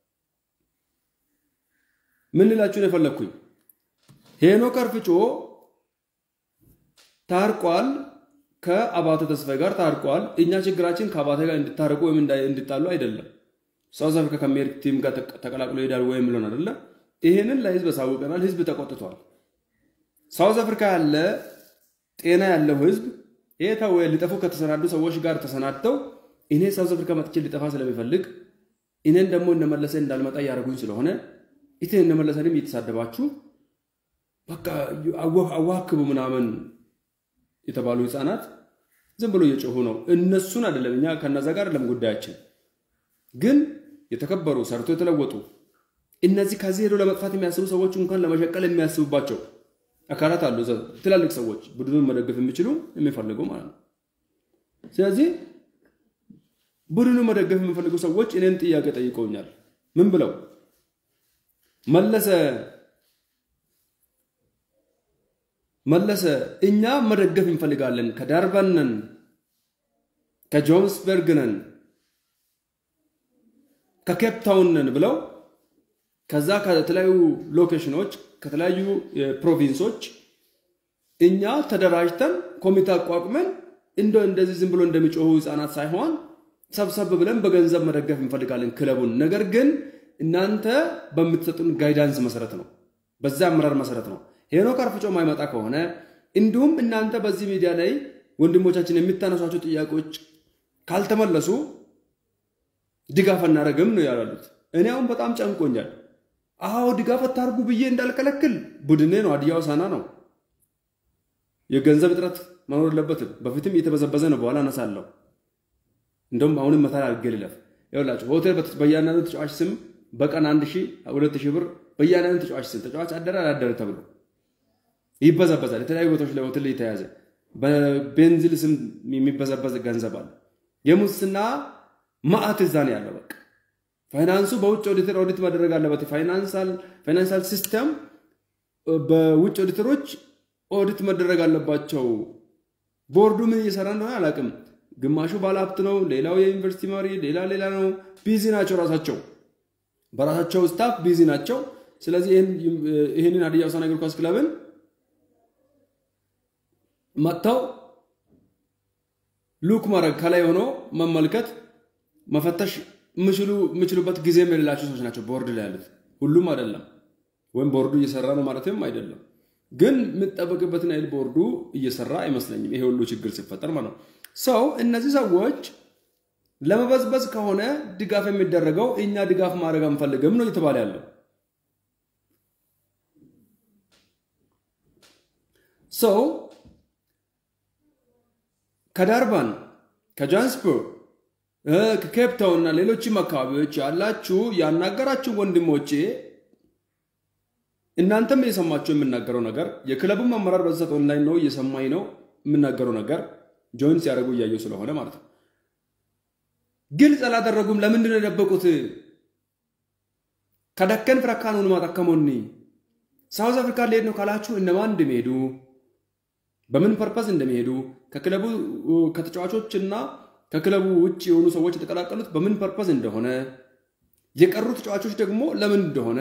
ምን ልላችሁ ነው የፈለግኩኝ? ሄኖክ አርፍጮ ታርቋል፣ ከአባተ ተስፋዬ ጋር ታርቋል። እኛ ችግራችን ከአባተ ጋር እንድታርቁ ወይም እንድጣሉ አይደለም። ሳውዝ አፍሪካ ከሚሄድ ቲም ጋር ተቀላቅሎ ይሄዳል ወይም ብሎን አይደለ? ይሄንን ለህዝብ አሳውቀናል። ህዝብ ተቆጥቷል። ሳውዝ አፍሪካ ያለ ጤና ያለው ህዝብ ይሄ ተው ሊጠፉ ከተሰናዱ ሰዎች ጋር ተሰናድተው እኔ ሳውዝ አፍሪካ መጥቼ ሊጠፋ ስለሚፈልግ እኔን ደግሞ እነመለሰ እንዳልመጣ እያደረጉኝ ስለሆነ ኢቴን እነመለሰንም እየተሳደባችሁ በቃ አዋክቡ ምናምን የተባሉ ህፃናት ዝም ብሎ እየጮሁ ነው። እነሱን አይደለም እኛ ከነዛ ጋር አይደለም ጉዳያችን። ግን የተከበሩ ሰርቶ የተለወጡ እነዚህ ከዚህ ሄዶ ለመጥፋት የሚያስቡ ሰዎች እንኳን ለመሸቀል የሚያስቡባቸው አካላት አሉ። ትላልቅ ሰዎች ቡድኑን መደገፍ የሚችሉ የሚፈልጉ ማለት ነው። ስለዚህ ቡድኑን መደገፍ የሚፈልጉ ሰዎች እኔን ጥያቄ ጠይቀውኛል። ምን ብለው መለሰ መለሰ እኛ መደገፍ እንፈልጋለን፣ ከዳርባን ነን፣ ከጆሃንስበርግ ነን፣ ከኬፕ ታውን ነን ብለው ከዛ ከተለያዩ ሎኬሽኖች ከተለያዩ ፕሮቪንሶች እኛ ተደራጅተን ኮሚቴ አቋቁመን እንደ እንደዚህ ዝም ብሎ እንደሚጮሁ ህፃናት ሳይሆን ሰብሰብ ብለን በገንዘብ መደገፍ እንፈልጋለን ክለቡን። ነገር ግን እናንተ በምትሰጡን ጋይዳንስ መሰረት ነው፣ በዛ አመራር መሰረት ነው። ሄኖክ አርፍጮ ማይመጣ ከሆነ እንዲሁም እናንተ በዚህ ሚዲያ ላይ ወንድሞቻችን የሚታነሷቸው ጥያቄዎች ካልተመለሱ ድጋፍ አናደርግም ነው ያሉት። እኔ አሁን በጣም ጨንቆኛል። አዎ ድጋፍ አታርጉ ብዬ እንዳልከለክል ቡድኔ ነው፣ ሀዲያ ሆሳዕና ነው። የገንዘብ እጥረት መኖር የለበትም። በፊትም እየተበዘበዘ ነው። በኋላ አነሳለሁ። እንደውም አሁንም መታ አድርጌ ልለፍ። ይኸውላችሁ ሆቴል በእያንዳንዱ ተጫዋች ስም በቀን አንድ ሺህ ሁለት ሺህ ብር በእያንዳንዱ ተጫዋች ስም ተጫዋች አደረ አላደረ ተብሎ ይበዘበዛል። የተለያዩ ቦታዎች ላይ ሆቴል የተያዘ በቤንዚል ስም የሚበዘበዝ ገንዘብ አለ። የሙስና ማዕት እዛ ነው ያለው። በቃ ፋይናንሱ በውጭ ኦዲተር ኦዲት መደረግ አለበት። ፋይናንሳል ሲስተም በውጭ ኦዲተሮች ኦዲት መደረግ አለባቸው። ቦርዱ ምን እየሰራ እንደሆነ አላውቅም። ግማሹ ባለሀብት ነው፣ ሌላው የዩኒቨርሲቲ መሪ፣ ሌላ ሌላ ነው። ቢዚ ናቸው ራሳቸው በራሳቸው ስታፍ ቢዚ ናቸው። ስለዚህ ይህንን ሀዲያ ሆሳዕና እግር ኳስ ክለብን መጥተው ሉክ ማድረግ ከላይ ሆኖ መመልከት መፈተሽ የሚችሉበት ጊዜም የሌላቸው ሰዎች ናቸው ቦርድ ላይ ያሉት። ሁሉም አይደለም፣ ወይም ቦርዱ እየሰራ ነው ማለትም አይደለም። ግን የምጠበቅበትን ያህል ቦርዱ እየሰራ አይመስለኝም። ይሄ ሁሉ ችግር ሲፈጠር ማለት ነው። ሰው እነዚህ ሰዎች ለመበዝበዝ ከሆነ ድጋፍ የሚደረገው እኛ ድጋፍ ማድረግ አንፈልግም ነው እየተባለ ያለው። ሰው ከዳርባን ከጃንስበርግ ከኬፕታውን እና ሌሎችም አካባቢዎች ያላችሁ ያናገራችሁ ወንድሞቼ እናንተም እየሰማችሁ የምናገረው ነገር የክለቡም አመራር በዛት ኦንላይን ነው እየሰማኝ ነው የምናገረው ነገር ጆይን ሲያደርጉ እያየው ስለሆነ ማለት ነው። ግልጽ አላደረጉም። ለምንድን ነው የደበቁት? ከደከን ፍረካኑን ማጠከሞኒ ሳውዝ አፍሪካ ሊሄድ ነው ካላችሁ እነማን እንደሚሄዱ በምን ፐርፐስ እንደሚሄዱ ከክለቡ ከተጫዋቾችና ከክለቡ ውጭ የሆኑ ሰዎች የተቀላቀሉት በምን ፐርፐስ እንደሆነ የቀሩ ተጫዋቾች ደግሞ ለምን እንደሆነ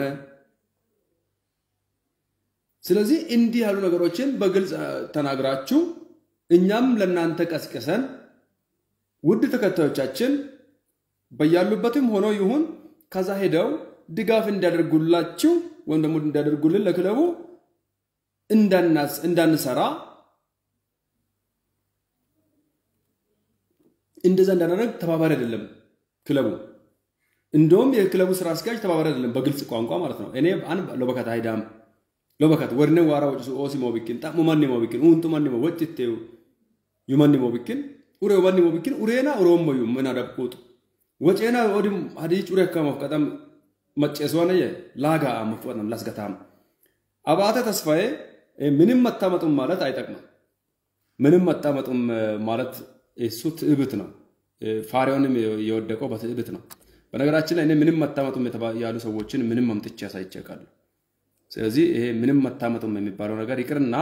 ስለዚህ እንዲህ ያሉ ነገሮችን በግልጽ ተናግራችሁ እኛም ለእናንተ ቀስቅሰን ውድ ተከታዮቻችን በያሉበትም ሆኖ ይሁን ከዛ ሄደው ድጋፍ እንዲያደርጉላችሁ ወይም ደግሞ እንዲያደርጉልን ለክለቡ እንዳንሰራ እንደዛ እንዳደረግ ተባባሪ አይደለም ክለቡ። እንደውም የክለቡ ስራ አስኪያጅ ተባባሪ አይደለም፣ በግልጽ ቋንቋ ማለት ነው። እኔ አን ሎበከት አይዳም ሎበከት ወርነ ዋራ ወጭ ኦሲ ሞቢኪን ጣሙ ማን ሞቢኪን ኡንቱ ማን ሞ ወጭቴው ዩማን ሞቢኪን ኡሬ ማን ሞቢኪን ኡሬና ኦሮሞዩ ምን አደብቁጡ ወጨና ኦዲም አዲ ጩሬ ከመፍ ቀጠም መጨሷነ ላጋ መፍቀንም ላስገታም አባተ ተስፋዬ ምንም መታመጡም ማለት አይጠቅምም። ምንም መታመጡም ማለት እሱ ትዕብት ነው። ፋሪያውንም የወደቀው በትዕብት ነው። በነገራችን ላይ እኔ ምንም መታመጡም ያሉ ሰዎችን ምንም አምጥቼ አሳይቼ አውቃለሁ። ስለዚህ ይሄ ምንም መታመጡም የሚባለው ነገር ይቅርና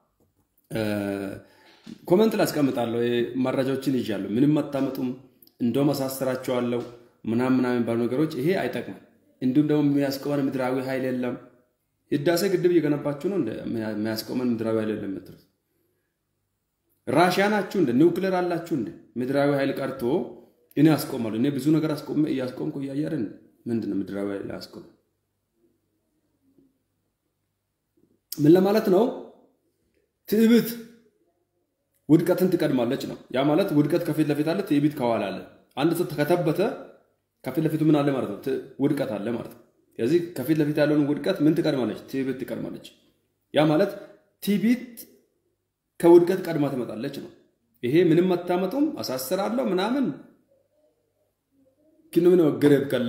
ኮመንት ላይ አስቀምጣለሁ። መረጃዎችን ይዣለሁ። ምንም መታመጡም እንደውም አሳስራቸዋለሁ ምናምን ምናምን የሚባሉ ነገሮች ይሄ አይጠቅምም። እንዲሁም ደግሞ የሚያስቆመን ምድራዊ ኃይል የለም። ህዳሴ ግድብ እየገነባችሁ ነው የሚያስቆመን ምድራዊ ኃይል የለም የምትሉት ራሽያ ናችሁ እንደ ኒውክሌር አላችሁ እንደ ምድራዊ ኃይል ቀርቶ እኔ አስቆማለሁ። እኔ ብዙ ነገር እያስቆምኩ እያየርን ምንድን ነው ምድራዊ ኃይል አስቆም ምን ለማለት ነው? ትዕቢት ውድቀትን ትቀድማለች ነው። ያ ማለት ውድቀት ከፊት ለፊት አለ፣ ትዕቢት ከኋላ አለ። አንድ ሰው ከተበተ ከፊት ለፊቱ ምን አለ ማለት ነው? ውድቀት አለ ማለት ነው። ስለዚህ ከፊት ለፊት ያለውን ውድቀት ምን ትቀድማለች? ትዕቢት ትቀድማለች። ያ ማለት ትዕቢት ከውድቀት ቀድማ ትመጣለች ነው። ይሄ ምንም አታመጡም፣ አሳስራለሁ ምናምን ኪኑ ምን ወገረብ ከለ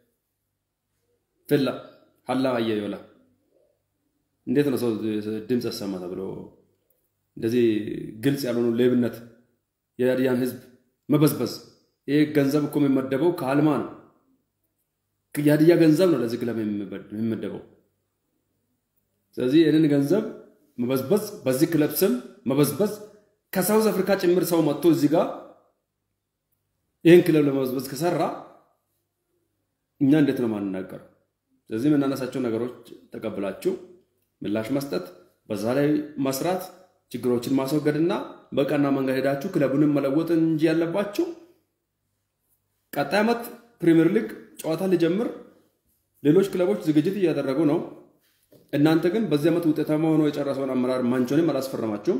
ፍላ ሀላ አየዮላ እንዴት ነው ሰው ድምፅ ያሰማ ተብሎ እንደዚህ ግልጽ ያልሆኑ ሌብነት፣ የሀዲያን ህዝብ መበዝበዝ። ይህ ገንዘብ እኮ የሚመደበው ከአልማ ነው። የሀዲያ ገንዘብ ነው ለዚህ ክለብ የሚመደበው። ስለዚህ ይህንን ገንዘብ መበዝበዝ፣ በዚህ ክለብ ስም መበዝበዝ፣ ከሳውዝ አፍሪካ ጭምር ሰው መጥቶ እዚህ ጋር ይህን ክለብ ለመበዝበዝ ከሰራ እኛ እንዴት ነው ማንናገረው? ስለዚህ የምናነሳቸው ነገሮች ተቀብላችሁ ምላሽ መስጠት፣ በዛ ላይ መስራት፣ ችግሮችን ማስወገድና በቀና መንገድ ሄዳችሁ ክለቡንም መለወጥ እንጂ ያለባችሁ ቀጣይ ዓመት ፕሪምየር ሊግ ጨዋታ ሊጀምር ሌሎች ክለቦች ዝግጅት እያደረጉ ነው። እናንተ ግን በዚህ ዓመት ውጤታማ ሆኖ የጨረሰውን አመራር ማንቾንም አላስፈረማችሁም።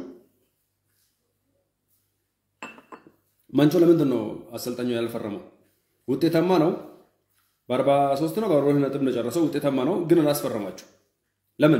ማንቾ ለምንድን ነው አሰልጣኙ ያልፈረመው? ውጤታማ ነው። በአርባ ሦስት ነው በአርባ ሁለት ነጥብ ነው የጨረሰው። ውጤታማ ነው፣ ግን አላስፈረማችሁ። ለምን?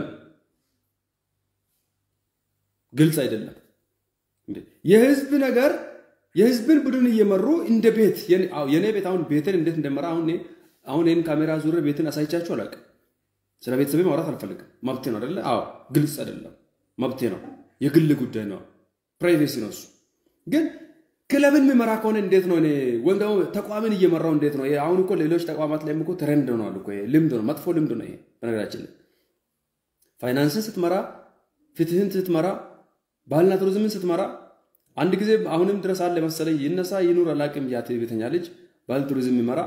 ግልጽ አይደለም። የህዝብ ነገር የህዝብን ቡድን እየመሩ እንደ ቤት የኔ ቤት አሁን ቤትን እንዴት እንደመራ አሁን አሁን ይህን ካሜራ ዙር ቤትን አሳይቻችሁ አላውቅም። ስለ ቤተሰቤ ማውራት አልፈልግም። መብቴ ነው አይደለ? አዎ፣ ግልጽ አይደለም፣ መብቴ ነው፣ የግል ጉዳይ ነው፣ ፕራይቬሲ ነው እሱ። ግን ክለብን የሚመራ ከሆነ እንዴት ነው እኔ ወይም ደግሞ ተቋምን እየመራው እንዴት ነው? አሁን እኮ ሌሎች ተቋማት ላይም እኮ ትሬንድ ሆነዋል እኮ ልምድ ነው፣ መጥፎ ልምድ ነው ይሄ። በነገራችን ላይ ፋይናንስን ስትመራ፣ ፍትህን ስትመራ፣ ባህልና ቱሪዝምን ስትመራ አንድ ጊዜ አሁንም ድረስ አለ መሰለኝ ይነሳ ይኑር አላውቅም። ያ ቤተኛ ልጅ ባህል ቱሪዝም የሚመራ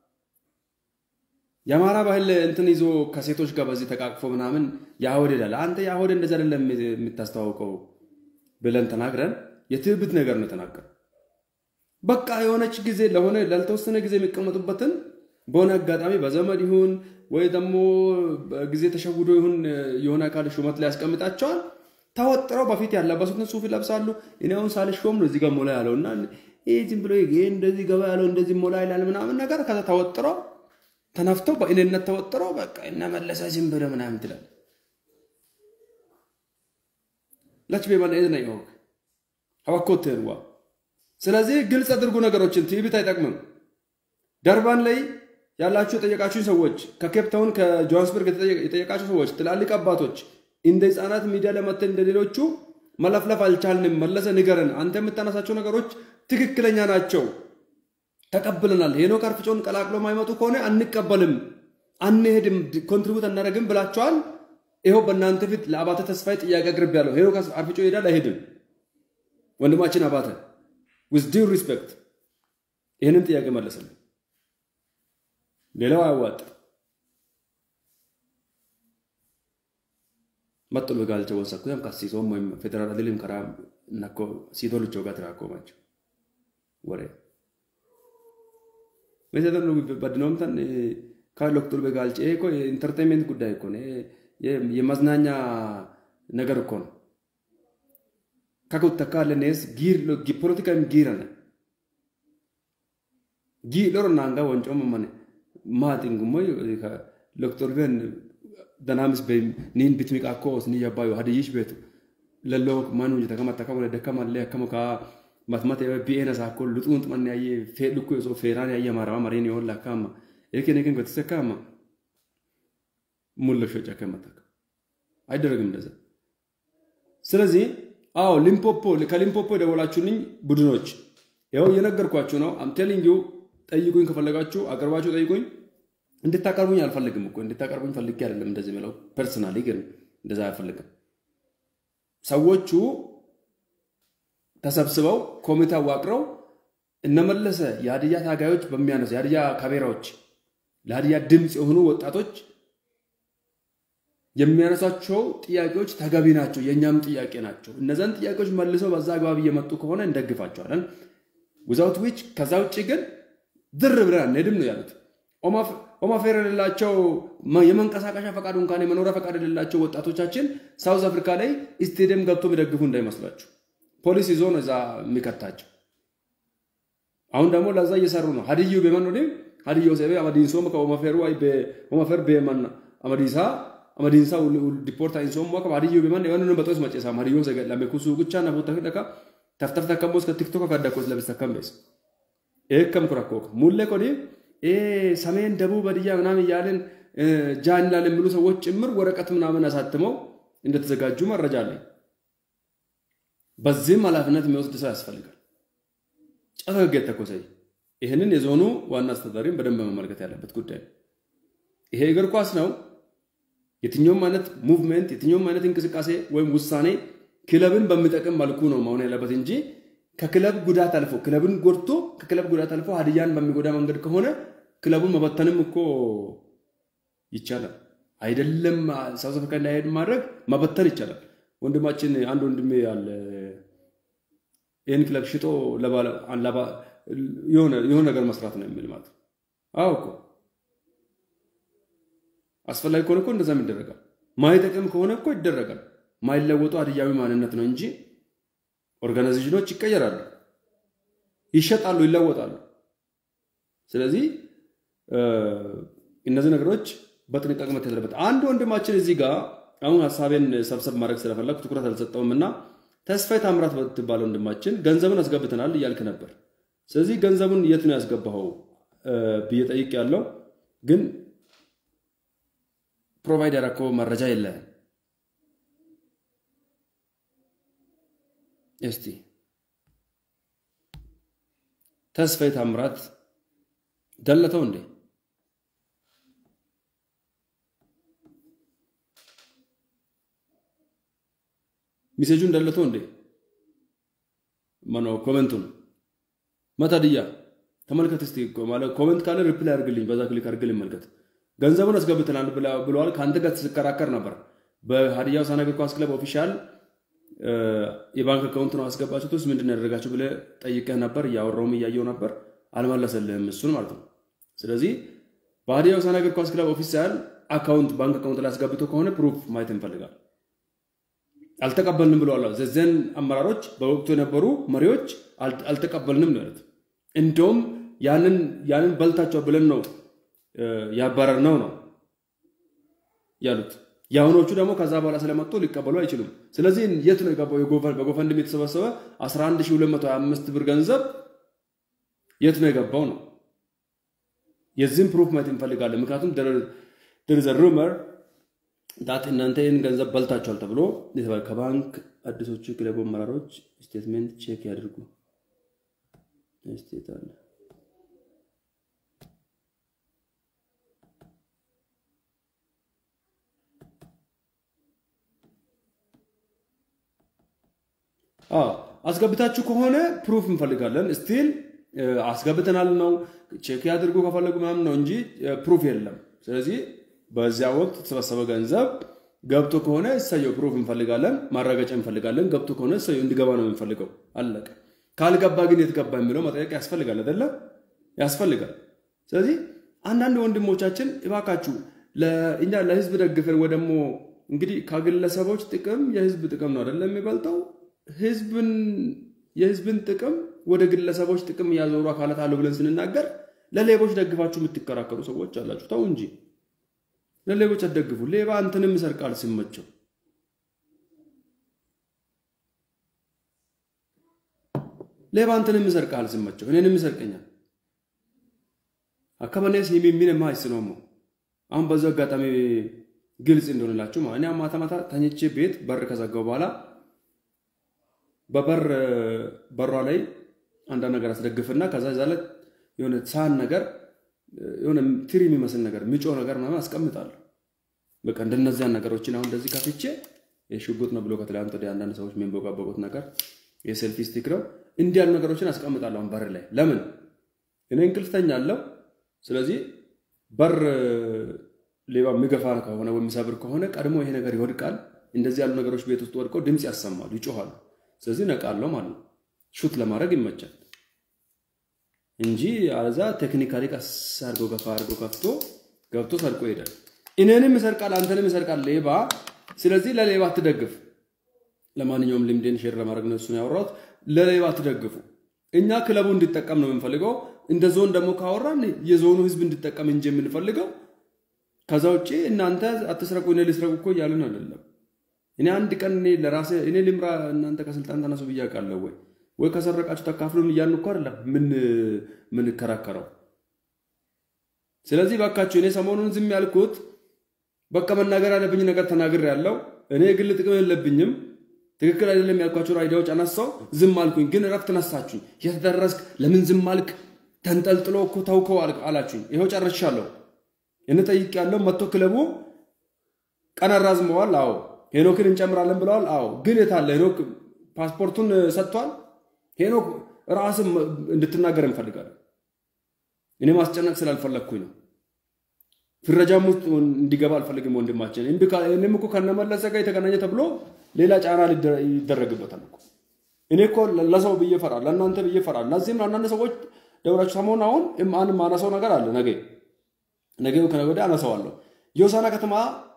የአማራ ባህል እንትን ይዞ ከሴቶች ጋር በዚህ ተቃቅፎ ምናምን የአሆድ ይላል። አንተ የአሆድ እንደዚህ አይደለም የምታስተዋውቀው ብለን ተናግረን የትዕቢት ነገር ነው የተናገር። በቃ የሆነች ጊዜ ለሆነ ላልተወሰነ ጊዜ የሚቀመጡበትን በሆነ አጋጣሚ በዘመድ ይሁን ወይ ደግሞ ጊዜ ተሸውዶ ይሁን የሆነ አካል ሹመት ላይ ያስቀምጣቸዋል። ተወጥረው በፊት ያለበሱትን ሱፍ ይለብሳሉ። እኔ አሁን ሳልሾም ነው እዚህ ጋር ሞላ ያለው እና ይህ ዝም ብሎ ይሄ እንደዚህ ገባ ያለው እንደዚህ ሞላ ይላል ምናምን ነገር ከዛ ተወጥረው ተነፍተው በእኔነት ተወጥረው በቃ እነመለሰ ዝም ብሎ ምናምን ትላል ለች ቤማን ኤዝ ነው ይሆን ሀዋኮቴን ዋ ስለዚህ ግልጽ አድርጉ ነገሮችን። ትዕቢት አይጠቅምም። ደርባን ላይ ያላችሁ የጠየቃችሁ ሰዎች፣ ከኬፕታውን ከጆሃንስበርግ የጠየቃችሁ ሰዎች፣ ትላልቅ አባቶች እንደ ህፃናት ሚዲያ ለመተን እንደሌሎቹ መለፍለፍ አልቻልንም። መለሰ ንገረን። አንተ የምታነሳቸው ነገሮች ትክክለኛ ናቸው፣ ተቀብለናል። ሄኖክ አርፍጮን ቀላቅሎ ማይመጡ ከሆነ አንቀበልም፣ አንሄድም፣ ኮንትሪቡት አናደርግም ብላቸዋል። ይኸው በእናንተ ፊት ለአባተ ተስፋዬ ጥያቄ አቅርብ ያለው ሄኖክ አርፍጮ ይሄዳል አይሄድም? ወንድማችን አባተ ዊዝ ዲው ሪስፔክት ይህንን ጥያቄ መለሰልን። ሌላው አያዋጥ መጥሎ ጋልቸ ወሰኩ ያም ካሲሶም ወይም ፌዴራል አድልም ከራ ነኮ ሲቶልቾ ጋር ትራኮማቸው ወሬ መሰደን ነው በድኖምተን ካሎክቱል በጋልጨ እኮ የኢንተርቴንሜንት ጉዳይ እኮ ነው። የመዝናኛ ነገር እኮ ነው። kakuttakkaallenees ፖለቲካም ጊረነ ጊ ሎሮ ናንጋ ወንጮ መመነ maatiin immoo doktor ben danaamis be niin bitmi qaakkoos ni yabbaayu hadiyyish beetu lalloo maan hojjeta kama takka wala dakka mallee akkama kaa matmata bi'een isaa kun luxuun xumanne ayyee fee lukkuu osoo feeraan ayyee maarama mariin yoo lakkaama eekin eekin gootisa kaama ሙለሾ ጫካ መታከ አይደረግም እንደዛ። ስለዚህ አዎ ሊምፖፖ ከሊምፖፖ የደወላችሁልኝ ቡድኖች ያው እየነገርኳችሁ ነው። አም ቴሊንግ ዩ ጠይቁኝ፣ ከፈለጋችሁ አቅርባችሁ ጠይቁኝ። እንድታቀርቡኝ አልፈልግም እኮ እንድታቀርቡኝ ፈልጌ አይደለም እንደዚህ ምለው። ፐርሰናሊ ግን እንደዛ አልፈልግም። ሰዎቹ ተሰብስበው ኮሚቴ አዋቅረው እነመለሰ የሀዲያ ታጋዮች በሚያነሱ የሀዲያ ካቤራዎች ለሀዲያ ድምፅ የሆኑ ወጣቶች የሚያነሷቸው ጥያቄዎች ተገቢ ናቸው፣ የእኛም ጥያቄ ናቸው። እነዛን ጥያቄዎች መልሰው በዛ አግባብ እየመጡ ከሆነ እንደግፋቸዋለን። ዊዛውት ዊች ከዛ ውጭ ግን ድር ብለን አንሄድም ነው ያሉት። ኦማፌር የሌላቸው የመንቀሳቀሻ ፈቃድ እንኳን የመኖሪያ ፈቃድ የሌላቸው ወጣቶቻችን ሳውዝ አፍሪካ ላይ ስቴዲየም ገብቶ የሚደግፉ እንዳይመስላችሁ። ፖሊስ ይዞ ነው እዛ የሚከታቸው። አሁን ደግሞ ለዛ እየሰሩ ነው። ሀዲዩ ቤመን ሀዲዮ ሴቤ አመዲንሶ ከኦማፌሩ ኦማፌር ቤመን አመዲሳ amadiinsaa dipoortaa insoomoo akka baadiyyoo biman waan nun baxoos maceesaa baadiyyoo se lame kusuu guchaa nafu takka dhaka taftaf takka mboos ka tiktoka ka adda koos labis takka mbees eekkam kurakkook mulle kodi ሰሜን ደቡብ በድያ ምናምን እያለን ጃን ላል የሚሉ ሰዎች ጭምር ወረቀት ምናምን አሳትመው እንደተዘጋጁ መረጃ አለኝ። በዚህም ኃላፊነት የሚወስድ ሰው ያስፈልጋል። ጨፈገግ የተኮሰይ ይህንን የዞኑ ዋና አስተዳዳሪም በደንብ መመልከት ያለበት ጉዳይ ነው። ይሄ እግር ኳስ ነው። የትኛውም አይነት ሙቭመንት የትኛውም አይነት እንቅስቃሴ ወይም ውሳኔ ክለብን በሚጠቅም መልኩ ነው መሆን ያለበት እንጂ ከክለብ ጉዳት አልፎ ክለብን ጎድቶ ከክለብ ጉዳት አልፎ ሀዲያን በሚጎዳ መንገድ ከሆነ ክለቡን መበተንም እኮ ይቻላል። አይደለም ሳውዝ አፍሪካ እንዳይሄድ ማድረግ መበተን ይቻላል። ወንድማችን አንድ ወንድሜ ያለ ይህን ክለብ ሽጦ የሆነ ነገር መስራት ነው የሚል ማለት አዎ እኮ አስፈላጊ ከሆነ እኮ እንደዛም ይደረጋል። ማይጠቅም ከሆነ እኮ ይደረጋል። ማይለወጡ ሀዲያዊ ማንነት ነው እንጂ ኦርጋናይዜሽኖች ይቀየራሉ፣ ይሸጣሉ፣ ይለወጣሉ። ስለዚህ እነዚህ ነገሮች በጥንቃቄ መታየት አለበት። አንድ ወንድማችን እዚህ ጋር አሁን ሀሳቤን ሰብሰብ ማድረግ ስለፈለግ ትኩረት አልሰጠውም እና ተስፋዬ ታምራት በትባለ ወንድማችን ገንዘቡን አስገብተናል እያልክ ነበር። ስለዚህ ገንዘቡን የት ነው ያስገባኸው ብዬ ጠይቅ ያለው ግን ፕሮቫይድ ያደረከው መረጃ የለህም። እስቲ ተስፋዬ ታምራት ደለተው እንዴ? ሚሴጁን ደለተው እንዴ? ማነው ኮመንቱን መታድያ ተመልከት እስቲ ማለት ኮመንት ካለ ሪፕላይ አድርግልኝ፣ በዛ ክሊክ አድርግልኝ መልከት ገንዘቡን አስገብተናል ብለዋል። ከአንተ ጋር ስትከራከር ነበር። በሀዲያ ሆሳዕና እግር ኳስ ክለብ ኦፊሻል የባንክ አካውንት ነው አስገባችሁት ውስጥ ምንድን ያደረጋችሁ ብለህ ጠይቀህ ነበር። እያወራውም እያየው ነበር። አልመለሰልህም እሱን ማለት ነው። ስለዚህ በሀዲያ ሆሳዕና እግር ኳስ ክለብ ኦፊሻል አካውንት ባንክ አካውንት ላይ አስገብቶ ከሆነ ፕሩፍ ማየት እንፈልጋል። አልተቀበልንም ብለዋል። ዘዘን አመራሮች በወቅቱ የነበሩ መሪዎች አልተቀበልንም ነው ያሉት። እንደውም ያንን በልታቸው ብለን ነው ያባረር ነው ነው ያሉት። የአሁኖቹ ደግሞ ከዛ በኋላ ስለመጡ ሊቀበሉ አይችሉም። ስለዚህ የት ነው የገባው? በጎፈንድም የተሰበሰበ 11225 ብር ገንዘብ የት ነው የገባው ነው። የዚህም ፕሩፍ ማየት እንፈልጋለን። ምክንያቱም ደርዘ ሩመር ዳት እናንተ ይህን ገንዘብ በልታችኋል ተብሎ የተባለ ከባንክ አዲሶቹ ክለቡ አመራሮች ስቴትሜንት ቼክ ያድርጉ። ስቴት አለ አስገብታችሁ ከሆነ ፕሩፍ እንፈልጋለን። ስቲል አስገብተናል ነው ቼክ ያድርጉ ከፈለጉ ምናምን ነው እንጂ ፕሩፍ የለም። ስለዚህ በዚያ ወቅት የተሰበሰበ ገንዘብ ገብቶ ከሆነ እሰየው ፕሩፍ እንፈልጋለን፣ ማረጋጫ እንፈልጋለን። ገብቶ ከሆነ እሰየው እንዲገባ ነው የምንፈልገው። አለቀ። ካልገባ ግን የት ገባ የሚለው መጠየቅ ያስፈልጋል አይደለ? ያስፈልጋል። ስለዚህ አንዳንድ ወንድሞቻችን እባካችሁ እኛ ለህዝብ ደግፈን ወይ ደግሞ እንግዲህ ከግለሰቦች ጥቅም የህዝብ ጥቅም ነው አይደለም የሚበልጠው ህዝብን የህዝብን ጥቅም ወደ ግለሰቦች ጥቅም እያዞሩ አካላት አሉ ብለን ስንናገር ለሌቦች ደግፋችሁ የምትከራከሩ ሰዎች አላችሁ። ተው እንጂ ለሌቦች አትደግፉ። ሌባ አንተንም ይሰርቃል ሲመቸው። ሌባ አንተንም ይሰርቃል ሲመቸው፣ እኔንም ይሰርቀኛል። አካባቢስ የሚሚን ማይስ ነው አሁን በዛው አጋጣሚ ግልጽ እንደሆነላችሁ ማለት እኔ ማታ ማታ ተኝቼ ቤት በር ከዘጋው በኋላ በበር በሯ ላይ አንዳንድ ነገር አስደግፍና ከዛ ዛ ላይ የሆነ ሳህን ነገር የሆነ ትሪ የሚመስል ነገር ሚጮ ነገር ምናምን አስቀምጣለሁ። በቃ እንደነዚያን ነገሮችን አሁን እንደዚህ ከፍቼ የሽጉጥ ነው ብሎ ከትላንት ወዲያ አንዳንድ ሰዎች የሚንቦቃበቁት ነገር የሴልፊ ስቲክ ነው። እንዲህ ያሉ ነገሮችን አስቀምጣለሁ አሁን በር ላይ ለምን እኔ እንቅልፍ ተኛለሁ። ስለዚህ በር ሌባ የሚገፋ ከሆነ ወይም የሚሰብር ከሆነ ቀድሞ ይሄ ነገር ይወድቃል። እንደዚህ ያሉ ነገሮች ቤት ውስጥ ወድቀው ድምፅ ያሰማሉ፣ ይጮኋሉ። ስለዚህ ነቃለሁ ማለት ነው። ሹት ለማድረግ ይመቻል እንጂ አዛ ቴክኒካሊ ቀስ አድርጎ ገፋ አድርጎ ከፍቶ ገብቶ ሰርቆ ይሄዳል። እኔንም ይሰርቃል፣ አንተንም ይሰርቃል ሌባ። ስለዚህ ለሌባ አትደግፍ። ለማንኛውም ልምዴን ሼር ለማድረግ ነው እሱን ያወራሁት። ለሌባ አትደግፉ። እኛ ክለቡ እንዲጠቀም ነው የምንፈልገው። እንደ ዞን ደግሞ ካወራን የዞኑ ህዝብ እንዲጠቀም እንጂ የምንፈልገው ከዛ ውጭ እናንተ አትስረቁ እኔ ልስረቁ እኮ እያልን አይደለም። እኔ አንድ ቀን እኔ ለራሴ እኔ ልምራ እናንተ ከስልጣን ተነሱ ብዬ አውቃለሁ ወይ ወይ ከሰረቃችሁ ተካፍሉን እያልን እኮ አይደለም ምን ምንከራከረው። ስለዚህ ባካችሁ እኔ ሰሞኑን ዝም ያልኩት በቃ መናገር ያለብኝ ነገር ተናግር ያለው እኔ የግል ጥቅም የለብኝም። ትክክል አይደለም ያልኳቸው አይዲያዎች አነሳው፣ ዝም አልኩኝ። ግን እረፍት ነሳችሁኝ። የተደረስክ ለምን ዝም አልክ? ተንጠልጥሎ እኮ ተውከው አላችሁኝ። ይኸው ጨርሻለሁ። እኔ ጠይቄያለሁ። መጥቶ ክለቡ ቀን አራዝመዋል። አዎ ሄኖክን እንጨምራለን ብለዋል። አዎ ግን የታለ ሄኖክ? ፓስፖርቱን ሰጥቷል። ሄኖክ ራስም እንድትናገር እንፈልጋለን። እኔ ማስጨነቅ ስላልፈለግኩኝ ነው። ፍረጃም ውስጥ እንዲገባ አልፈልግም ወንድማችን። እኔም እኮ ከነመለሰ ጋር የተገናኘ ተብሎ ሌላ ጫና ይደረግበታል እኮ። እኔ እኮ ለሰው ብዬ እፈራለሁ፣ ለእናንተ ብዬ እፈራለሁ። እነዚህም አንዳንድ ሰዎች ደውላችሁ ሰሞኑን አሁን አንድ ማነሳው ነገር አለ ነገ ነገ ከነገ ወዲያ አነሳዋለሁ። የሆሳና ከተማ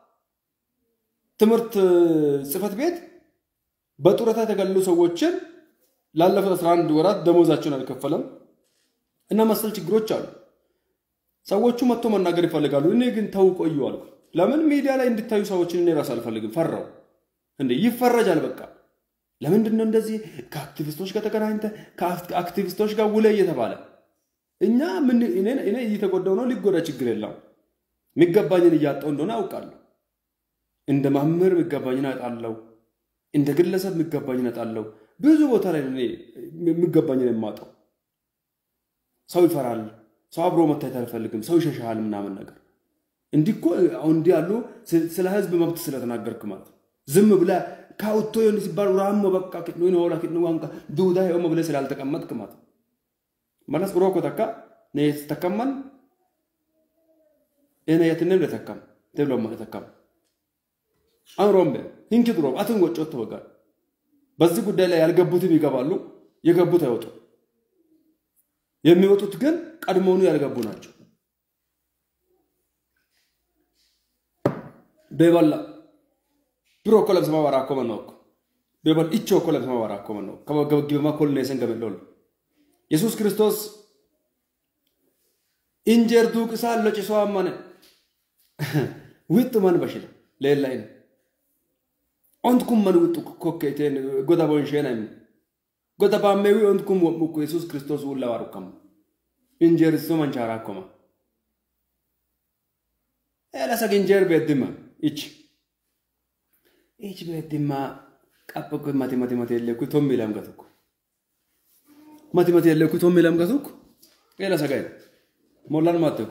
ትምህርት ጽሕፈት ቤት በጡረታ የተገለሉ ሰዎችን ላለፉት 11 ወራት ደሞዛቸውን አልከፈለም እና መሰል ችግሮች አሉ። ሰዎቹ መጥቶ መናገር ይፈልጋሉ። እኔ ግን ተው ቆዩ አልኩ። ለምን ሚዲያ ላይ እንድታዩ ሰዎችን እኔ ራሱ አልፈልግም። ፈራው እንዴ ይፈረጃል። በቃ ለምንድን ነው እንደዚህ ከአክቲቪስቶች ጋር ተገናኝተ ከአክቲቪስቶች ጋር ውለ እየተባለ እኛ ምን እኔ እየተጎዳው ነው። ሊጎዳ ችግር የለም። የሚገባኝን እያጣው እንደሆነ አውቃለሁ። እንደ መምህር የሚገባኝን አጣለው። እንደ ግለሰብ የሚገባኝን አጣለው። ብዙ ቦታ ላይ የሚገባኝን የማጣው ሰው ይፈራል። ሰው አብሮ መታየት አልፈልግም። ሰው ይሸሻል ምናምን ነገር እንዲህ እኮ አሁን እንዲህ ያሉ ስለ ህዝብ መብት ስለተናገርክ ማለት ነው። ዝም ብለህ ካውቶ ሆን ሲባል ራሞ በቃ ኪድኖን ሆላ ኪድኖ ዋንካ ዱዳ ሆመ ብለህ ስላልተቀመጥክ ማለት ነው። መለስ ብሮ እኮ ተካ ነየት ተከማን እኔ የትንም ለተከም ተብሎ ማለት ተከም አምሮምበ ሂንኪ ድሮ አትን ወጮት ተወጋል። በዚህ ጉዳይ ላይ ያልገቡትም ይገባሉ፣ የገቡት አይወጡ። የሚወጡት ግን ቀድሞውኑ ያልገቡ ናቸው። ቤበላ ብሮ እኮ ለብሰማ ባራ እኮ መነው እኮ ቤበል ኢቾ እኮ ለብሰማ ባራ እኮ መነው ከበገበጊበማ ኮልኔሰን ገበለሉ ኢየሱስ ክርስቶስ ኢንጀር ዱቅሳ ለጭሶ አማነ ውጥ ማን በሽለ ሌላይነ ኦንትኩም መን ውጡ ኮኬቴን ጎዳ ቦንሼና ጎዳ ባሜዊ ኦንትኩም ወሙኩ ኢየሱስ ክርስቶስ ውላ ባሩከም ኢንጀር ሶ መንቻራ ኮማ ኤላሰግ ኢንጀር ቤድማ ኢች ኢች ቤድማ ቀበኩ ማቲ ማቲ ማቲ የለኩ ቶም ይላም ገቱኩ ማቲ ማቲ የለኩ ቶም ይላም ገቱኩ ኤላሰጋይ ሞላን ማተኮ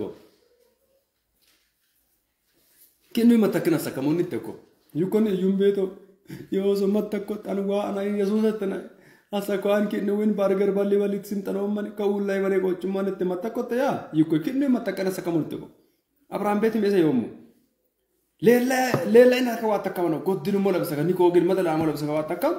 ኪኑ መተክን አሰከሙን ይተኮ ዩኮን ዩም ቤቶ የወሶ መተኮ ጠንዋ አና ኢየሱስ ተና አሰኳን ኪኑ ዊን ባርገር ባሊ ባሊት ሲምጠነው ማን ከውል ላይ ባለ ቆጭ ማን ተመተኮ ተያ ዩኮ ኪኑ መተከን አሰከሙን ይተኮ አብርሃም ቤት ሜሰ የሙ ሌላ ሌላ ኢና ከዋት ተከም ነው ጎድኑ ሞ ለብሰ ኒኮ ግን መጠላ ሞ ለብሰ ከዋት ተከም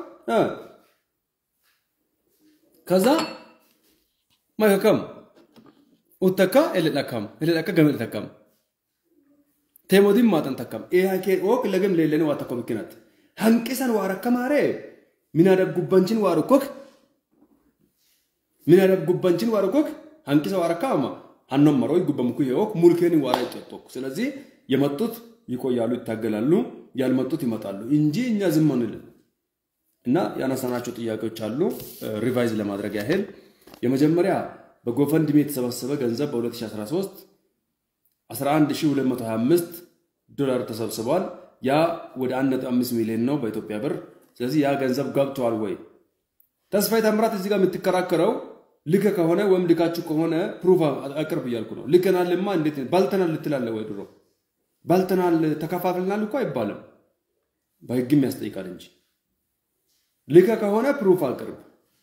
ከዛ ማከከም ኡተካ ኤለዳካም ኤለዳካ ገመል ተከም teemootiin maatan takkam eeyaa kee ook lagam leellanii waa tokko mikkinatti hanqisan waa rakkamaaree minaadab gubbanchin waa rukkok minaadab gubbanchin waa rukkok hanqisa waa rakkaama አኖመረው ጉበምኩ የወክ ሙልኬን ዋራ ይጠጦኩ ስለዚህ የመጡት ይቆያሉ፣ ይታገላሉ፣ ያልመጡት ይመጣሉ እንጂ እኛ ዝም አንልም። እና ያነሳናቸው ጥያቄዎች አሉ። ሪቫይዝ ለማድረግ ያህል የመጀመሪያ በጎፈንድሚ የተሰበሰበ ገንዘብ በ2013 11225 ዶላር ተሰብስቧል። ያ ወደ 1.5 ሚሊዮን ነው በኢትዮጵያ ብር። ስለዚህ ያ ገንዘብ ገብቷል ወይ? ተስፋዬ ታምራት እዚህ ጋር የምትከራከረው ልከ ከሆነ ወይም ልካችሁ ከሆነ ፕሩፍ አቅርብ እያልኩ ነው። ልከናልማ እንዴት ባልተናል ልትላለ ወይ? ድሮ ባልተናል ተከፋፍልናል እኮ አይባልም፣ በህግም ያስጠይቃል እንጂ ልከ ከሆነ ፕሩፍ አቅርብ።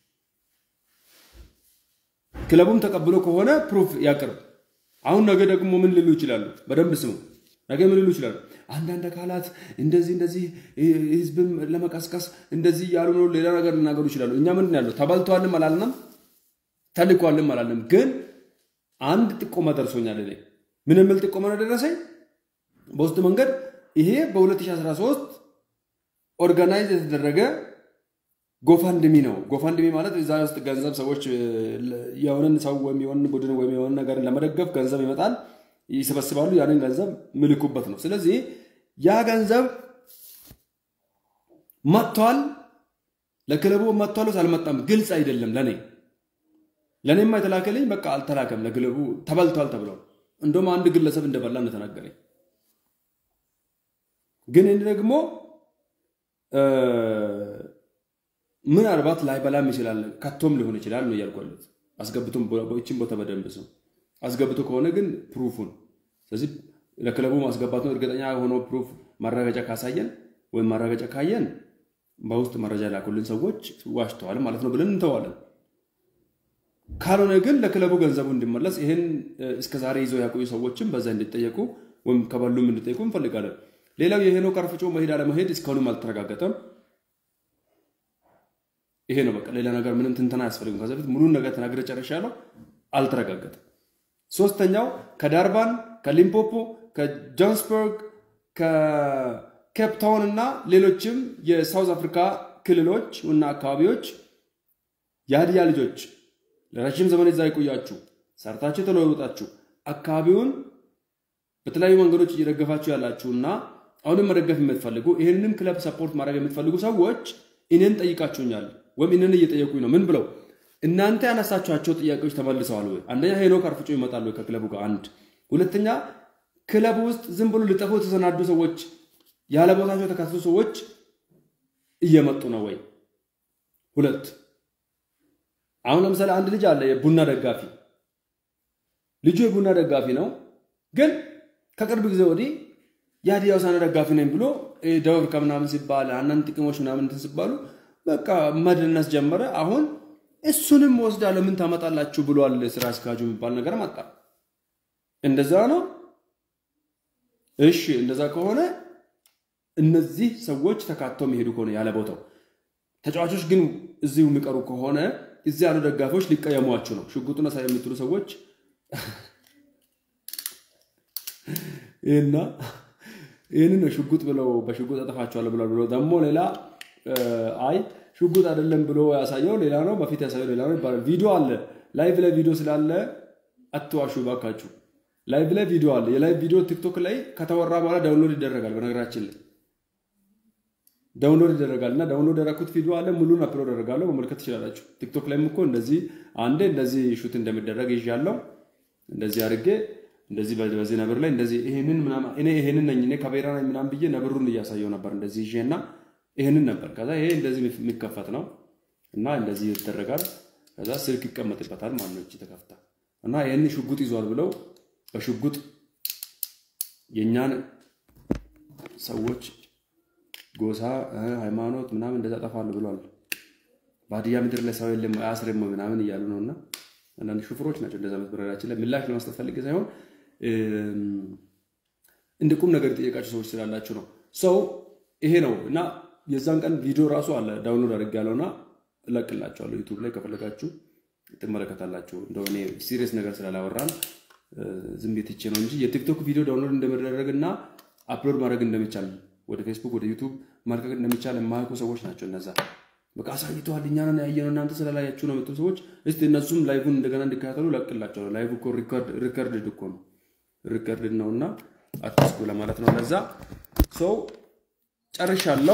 ክለቡም ተቀብሎ ከሆነ ፕሩፍ ያቅርብ። አሁን ነገ ደግሞ ምን ሊሉ ይችላሉ? በደንብ ስሙ። ነገ ምን ሊሉ ይችላሉ? አንዳንድ አካላት እንደዚህ እንደዚህ ህዝብን ለመቀስቀስ እንደዚህ እያሉ ነው፣ ሌላ ነገር ሊናገሩ ይችላሉ። እኛ ምንድን ያለው ተባልተዋልም አላልንም፣ ተልኳልም አላልንም። ግን አንድ ጥቆማ ደርሶኛል። እኔ ምን የሚል ጥቆማ ነው ደረሰኝ? በውስጥ መንገድ ይሄ በ2013 ኦርጋናይዝ የተደረገ ጎፋንድሚ ነው። ጎፋንድሚ ማለት እዛ ውስጥ ገንዘብ ሰዎች የሆነን ሰው ወይም የሆነ ቡድን ወይም የሆነ ነገር ለመደገፍ ገንዘብ ይመጣል፣ ይሰበስባሉ። ያንን ገንዘብ ምልኩበት ነው። ስለዚህ ያ ገንዘብ መጥቷል፣ ለክለቡ መጥቷል አልመጣም፣ ግልጽ አይደለም። ለኔ ለእኔማ የተላከልኝ በቃ አልተላከም፣ ለክለቡ ተበልቷል ተብለው እንደውም አንድ ግለሰብ እንደበላ እንደተናገረኝ ግን እኔ ደግሞ ምናልባት ላይበላም ይችላል ከቶም ሊሆን ይችላል ነው እያልኳለት። አስገብቶም ይችን ቦታ በደንብ ሰው አስገብቶ ከሆነ ግን ፕሩፉን ስለዚህ ለክለቡ ማስገባት ነው እርግጠኛ የሆነው ፕሩፍ ማረጋገጫ ካሳየን ወይም ማረጋገጫ ካየን በውስጥ መረጃ ላኩልን ሰዎች ዋሽተዋል ማለት ነው ብለን እንተዋለን። ካልሆነ ግን ለክለቡ ገንዘቡ እንዲመለስ ይህን እስከዛሬ ይዘው ያቆዩ ሰዎችም በዛ እንዲጠየቁ ወይም ከበሉም እንዲጠየቁ እንፈልጋለን። ሌላው የሄኖክ አርፍጮ መሄድ አለመሄድ እስካሁንም አልተረጋገጠም። ይሄ ነው በቃ። ሌላ ነገር ምንም ትንተና አያስፈልግም። ከዚ በፊት ሙሉን ነገር ተናግሬ ጨርሻለሁ። አልተረጋገጠም። ሶስተኛው ከዳርባን፣ ከሊምፖፖ፣ ከጆሃንስበርግ፣ ከኬፕታውን እና ሌሎችም የሳውዝ አፍሪካ ክልሎች እና አካባቢዎች የሀዲያ ልጆች ለረጅም ዘመን እዛ የቆያችሁ ሰርታችሁ የተለወጣችሁ አካባቢውን በተለያዩ መንገዶች እየደገፋችሁ ያላችሁ እና አሁንም መደገፍ የምትፈልጉ ይህንንም ክለብ ሰፖርት ማድረግ የምትፈልጉ ሰዎች እኔን ጠይቃችሁኛል ወይም እኔን እየጠየቁኝ ነው። ምን ብለው እናንተ ያነሳችኋቸው ጥያቄዎች ተመልሰዋል ወይ? አንደኛ ሄኖክ አርፍጮ ይመጣል ወይ ከክለቡ ጋር? አንድ ሁለተኛ ክለቡ ውስጥ ዝም ብሎ ሊጠፉ የተሰናዱ ሰዎች ያለ ቦታቸው የተካተቱ ሰዎች እየመጡ ነው ወይ? ሁለት አሁን ለምሳሌ አንድ ልጅ አለ የቡና ደጋፊ ልጁ የቡና ደጋፊ ነው፣ ግን ከቅርብ ጊዜ ወዲህ የሀዲያ ሆሳዕና ደጋፊ ነኝ ብሎ ደቡብ አፍሪካ ምናምን ሲባል አንዳንድ ጥቅሞች ምናምን እንትን ሲባሉ በቃ መድነስ ጀመረ። አሁን እሱንም ወስዳለሁ ምን ታመጣላችሁ ብሏል ስራ አስኪያጁ የሚባል ነገር መጣ። እንደዛ ነው። እሺ እንደዛ ከሆነ እነዚህ ሰዎች ተካተው የሚሄዱ ከሆነ ያለ ቦታው ተጫዋቾች ግን እዚሁ የሚቀሩ ከሆነ እዚህ ያሉ ደጋፊዎች ሊቀየሟችሁ ነው። ሽጉጡን ሳይ የምትሉ ሰዎች ይህና ይህንን ሽጉጥ ብለው በሽጉጥ አጠፋቸዋለሁ ብለው ብሎ ደግሞ ሌላ አይ ሽጉጥ አይደለም ብሎ ያሳየው ሌላ ነው፣ በፊት ያሳየው ሌላ ነው ይባላል። ቪዲዮ አለ፣ ላይቭ ላይ ቪዲዮ ስላለ አትዋሹ ባካችሁ። ላይቭ ላይ ቪዲዮ አለ። የላይቭ ቪዲዮ ቲክቶክ ላይ ከተወራ በኋላ ዳውንሎድ ይደረጋል። በነገራችን ላይ ዳውንሎድ ይደረጋል እና ዳውንሎድ ያደረኩት ቪዲዮ አለ። ሙሉን አፕሎድ አደርጋለሁ፣ መመልከት ትችላላችሁ። ቲክቶክ ላይም እኮ እንደዚህ አንዴ እንደዚህ ሹት እንደሚደረግ ይዣለሁ። እንደዚህ አድርጌ እንደዚህ በዚህ ነብር ላይ እንደዚህ ይሄንን ምናምን እኔ ይሄንን ነኝ እኔ ካሜራ ነኝ ምናምን ብዬ ነብሩን እያሳየው ነበር እንደዚህ ይዤ እና ይሄንን ነበር። ከዛ ይሄ እንደዚህ የሚከፈት ነው እና እንደዚህ ይደረጋል። ከዛ ስልክ ይቀመጥበታል ማለት ነው። እቺ ተከፍታ እና ይሄን ሽጉጥ ይዟል ብለው በሽጉጥ የእኛን ሰዎች ጎሳ፣ ሃይማኖት ምናምን እንደዛ ጠፋል ብሏል። በሀዲያ ምድር ላይ ሰው የለም አያስርም ምናምን እያሉ ነው እና አንዳንድ ሹፍሮች ናቸው እንደዛ መትበረራችን ላይ ምላሽ ለመስጠት ፈልጌ ሳይሆን እንደ ቁም ነገር የጠየቃቸው ሰዎች ስላላችሁ ነው። ሰው ይሄ ነው እና የዛን ቀን ቪዲዮ ራሱ አለ ዳውንሎድ አድርግ ያለውና እለቅላችኋለሁ ዩቱብ ላይ ከፈለጋችሁ ትመለከታላችሁ። እንደው እኔ ሲሪየስ ነገር ስላላወራን ዝም ቤት ይቼ ነው እንጂ የቲክቶክ ቪዲዮ ዳውንሎድ እንደሚደረግ እና አፕሎድ ማድረግ እንደሚቻል ወደ ፌስቡክ ወደ ዩቱብ ማልቀቅ እንደሚቻል የማያውቁ ሰዎች ናቸው እነዛ። በቃ አሳይተዋል፣ እኛ ነን ያየነው እናንተ ስላላያችሁ ነው የምትሉ ሰዎች እስቲ እነሱም ላይቡን እንደገና እንዲከታተሉ ለቅላቸዋለሁ። ላይቡ እኮ ሪከርድ እኮ ነው ሪከርድ ነውና አትስኩ ለማለት ነው። ለዛ ሰው ጨርሻለሁ።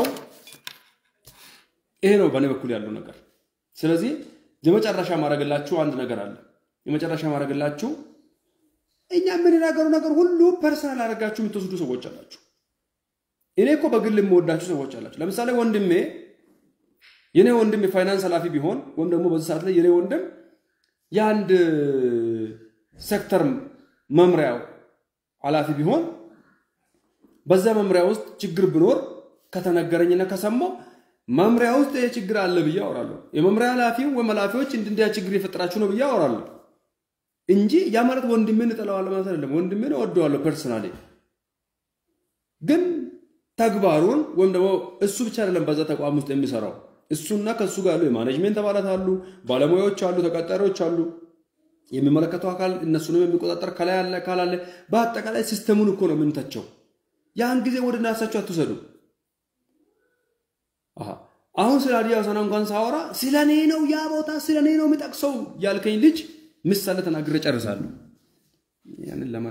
ይሄ ነው በእኔ በኩል ያለው ነገር። ስለዚህ የመጨረሻ ማድረግላችሁ አንድ ነገር አለ። የመጨረሻ ማድረግላችሁ እኛ የምንናገሩ ነገር ሁሉ ፐርሰናል አድርጋችሁ የምትወስዱ ሰዎች አላችሁ። እኔ እኮ በግል የምወዳችሁ ሰዎች አላችሁ። ለምሳሌ ወንድሜ የኔ ወንድም የፋይናንስ ኃላፊ ቢሆን ወይም ደግሞ በዚህ ሰዓት ላይ የኔ ወንድም የአንድ ሴክተር መምሪያው ኃላፊ ቢሆን በዛ መምሪያ ውስጥ ችግር ብኖር ከተነገረኝና ከሰማው መምሪያ ውስጥ ይሄ ችግር አለ ብዬ አወራለሁ። የመምሪያ ኃላፊው ወይም ኃላፊዎች እንዲያ ችግር የፈጠራችሁ ነው ብዬ አወራለሁ እንጂ ያ ማለት ወንድሜን እጠላዋለሁ ማለት አይደለም። ወንድሜን እወደዋለሁ ፐርሰናሊ። ግን ተግባሩን ወይም ደግሞ እሱ ብቻ አይደለም በዛ ተቋም ውስጥ የሚሰራው እሱና ከእሱ ጋር ያሉ የማኔጅሜንት አባላት አሉ፣ ባለሙያዎች አሉ፣ ተቀጣሪዎች አሉ፣ የሚመለከተው አካል እነሱንም የሚቆጣጠር ከላይ ያለ አካል አለ። በአጠቃላይ ሲስተሙን እኮ ነው የምንተቸው። ያን ጊዜ ወደ ናሳቸው አትውሰዱ። አሁን ስለ ሀዲያ ሆሳዕና እንኳን ሳወራ ስለ እኔ ነው ያ ቦታ ስለ እኔ ነው የሚጠቅሰው ያልከኝ ልጅ ምሳሌ ተናግሬ ጨርሳለሁ። ያንን ለመረ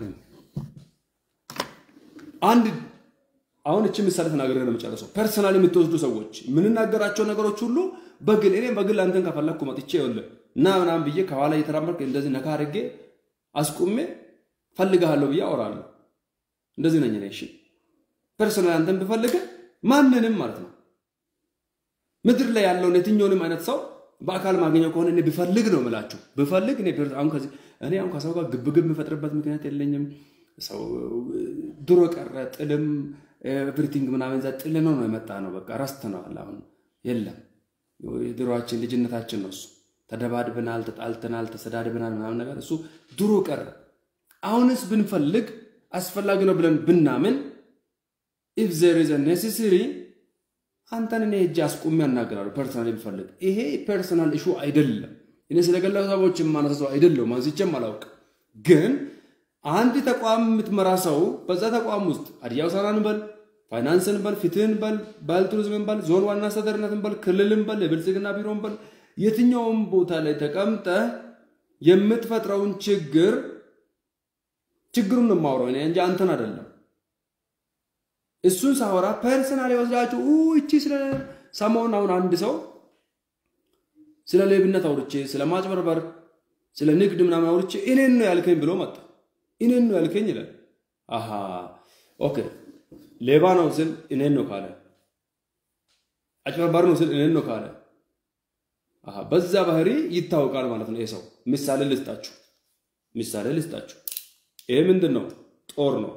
አንድ አሁን እቺ ምሳሌ ተናግሬ ነው የምጨርሰው። ፐርሰናል የምትወስዱ ሰዎች የምንናገራቸው ነገሮች ሁሉ በግል እኔም በግል አንተን ከፈለግኩ መጥቼ ይኸውልህ እና ምናምን ብዬ ከኋላ እየተራመድክ እንደዚህ ነካ አድርጌ አስቁሜ ፈልግሃለሁ ብዬ አወራለሁ። እንደዚህ ነኝ እኔ። እሺ ፐርሰናል አንተን ብፈልግህ ማንንም ማለት ነው ምድር ላይ ያለውን የትኛውንም አይነት ሰው በአካል ማግኘው ከሆነ እኔ ብፈልግ ነው የምላችሁ። ብፈልግ እኔ አሁን ከዚህ እኔ አሁን ከሰው ጋር ግብግብ የምፈጥርበት ምክንያት የለኝም። ሰው ድሮ ቀረ ጥልም ኤቭሪቲንግ ምናምን ዛ ጥል ነው ነው የመጣ ነው። በቃ ረስተነዋል። አሁን የለም። ድሮችን ልጅነታችን ነው እሱ። ተደባድበናል፣ ተጣልተናል፣ ተሰዳድበናል ምናምን ነገር እሱ ድሮ ቀረ። አሁንስ ብንፈልግ አስፈላጊ ነው ብለን ብናምን ኢፍ ዘር ኢዝ ኔሴሰሪ አንተን እኔ ሄጄ አስቁሜ ያናገራሉ። ፐርሰናል ብፈልግ ይሄ ፐርሰናል ኢሹ አይደለም። እኔ ስለ ግለሰቦች የማነሳሰው አይደለም፣ አንስቼም አላውቅም። ግን አንድ ተቋም የምትመራ ሰው በዛ ተቋም ውስጥ ሀዲያ ሆሳዕናን በል ፋይናንስን በል ፍትህን በል ባህል ቱሪዝምን በል ዞን ዋና አስተዳደርነትን በል ክልልን በል የብልጽግና ቢሮን በል የትኛውም ቦታ ላይ ተቀምጠ የምትፈጥረውን ችግር ችግሩን ነው የማወራው እኔ እንጂ አንተን አይደለም። እሱን ሳወራ ፐርሰናል ወስዳችሁ እቺ ስለ ሰሞኑን አሁን አንድ ሰው ስለ ሌብነት አውርቼ ስለ ማጭበርበር ስለ ንግድ ምናምን አውርቼ እኔን ነው ያልከኝ ብሎ መጣ። እኔን ነው ያልከኝ ይላል። አሃ ኦኬ፣ ሌባ ነው ስል እኔን ነው ካለ፣ አጭበርባሪ ነው ስል እኔን ነው ካለ፣ አሃ በዛ ባህሪ ይታወቃል ማለት ነው። ይሄ ሰው ምሳሌ ልስጣችሁ፣ ምሳሌ ልስጣችሁ። ይሄ ምንድን ነው? ጦር ነው።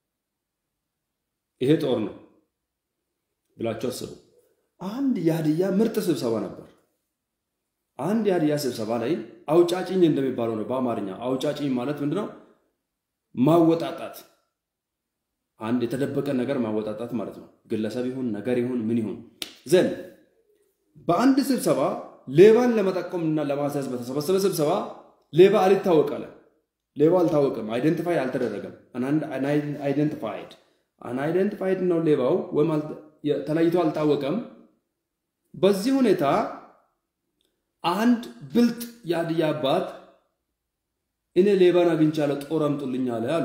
ይሄ ጦር ነው ብላችሁ አስቡ። አንድ የሀዲያ ምርጥ ስብሰባ ነበር። አንድ የሀዲያ ስብሰባ ላይ አውጫጭኝ እንደሚባለው ነው በአማርኛ። አውጫጭኝ ማለት ምንድነው? ማወጣጣት፣ አንድ የተደበቀ ነገር ማወጣጣት ማለት ነው። ግለሰብ ይሁን ነገር ይሁን ምን ይሁን ዘንድ በአንድ ስብሰባ ሌባን ለመጠቆም እና ለማስያዝ በተሰበሰበ ስብሰባ ሌባ አልታወቃለ። ሌባ አልታወቅም፣ አይደንቲፋይ አልተደረገም። አይደንቲፋይድ አንአይደንቲፋይድ ነው ሌባው ወይም ተለይቶ አልታወቀም። በዚህ ሁኔታ አንድ ብልጥ የሀዲያ አባት እኔ ሌባን አግኝቻለሁ ጦር አምጡልኝ አለ አሉ።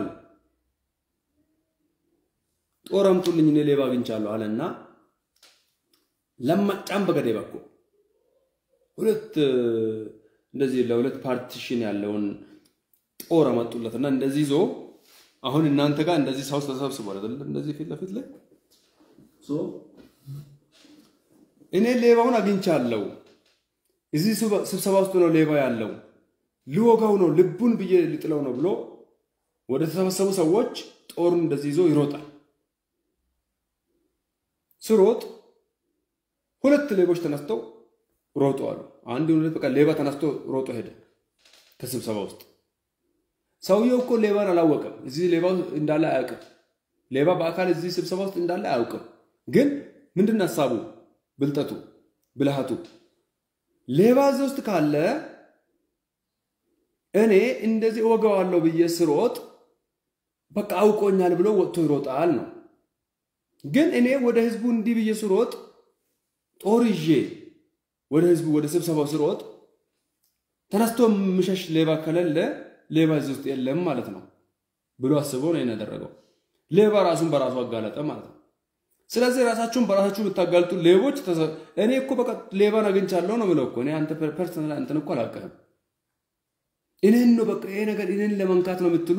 ጦር አምጡልኝ እኔ ሌባ አግኝቻለሁ አለና ለማጫም በገዴ በኩል ሁለት እንደዚህ ለሁለት ፓርቲሽን ያለውን ጦር አመጡለትና እንደዚህ ይዞ አሁን እናንተ ጋር እንደዚህ ሰው ተሰብስቧል አይደል? እንደዚህ ፊት ለፊት ላይ እኔ ሌባውን አግኝቻለሁ። እዚህ ስብሰባ ውስጥ ነው ሌባ ያለው፣ ልወጋው ነው፣ ልቡን ብዬ ልጥለው ነው ብሎ ወደ ተሰበሰቡ ሰዎች ጦሩን እንደዚህ ይዞ ይሮጣል። ስሮጥ ሁለት ሌቦች ተነስተው ሮጡ አሉ። አንድ ሁለት በቃ ሌባ ተነስቶ ሮጦ ሄደ ከስብሰባ ውስጥ ሰውየው እኮ ሌባን አላወቀም። እዚህ ሌባ እንዳለ አያውቅም። ሌባ በአካል እዚህ ስብሰባ ውስጥ እንዳለ አያውቅም። ግን ምንድን ነው ሀሳቡ፣ ብልጠቱ፣ ብልሃቱ ሌባ እዚህ ውስጥ ካለ እኔ እንደዚህ እወገዋለሁ ብዬ ስሮጥ በቃ አውቆኛል ብሎ ወጥቶ ይሮጣል ነው። ግን እኔ ወደ ህዝቡ እንዲህ ብዬ ስሮጥ ጦር ይዤ ወደ ህዝቡ ወደ ስብሰባው ስሮጥ ተነስቶ ምሸሽ ሌባ ከሌለ ሌባ እዚህ ውስጥ የለም ማለት ነው ብሎ አስበው ነው ያደረገው። ሌባ ራሱን በራሱ አጋለጠ ማለት ነው። ስለዚህ ራሳችሁን በራሳችሁ የምታጋልጡ ሌቦች፣ እኔ እኮ በቃ ሌባን አግኝቻለሁ ነው ብለው እኮ እኔ አንተ ፐርሰናል አንተን እኮ አላውቅህም እኔን ነው በቃ ይሄ ነገር እኔን ለመንካት ነው የምትሉ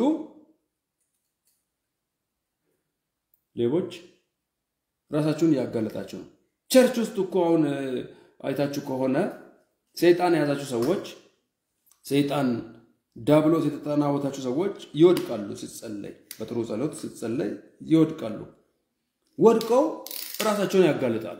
ሌቦች ራሳችሁን እያጋለጣችሁ ነው። ቸርች ውስጥ እኮ አሁን አይታችሁ ከሆነ ሰይጣን የያዛችሁ ሰዎች ሰይጣን ዳብሎስ የተጠናወታችሁ ሰዎች ይወድቃሉ። ስትጸለይ በጥሩ ጸሎት ስትጸለይ ይወድቃሉ። ወድቀው ራሳቸውን ያጋልጣሉ።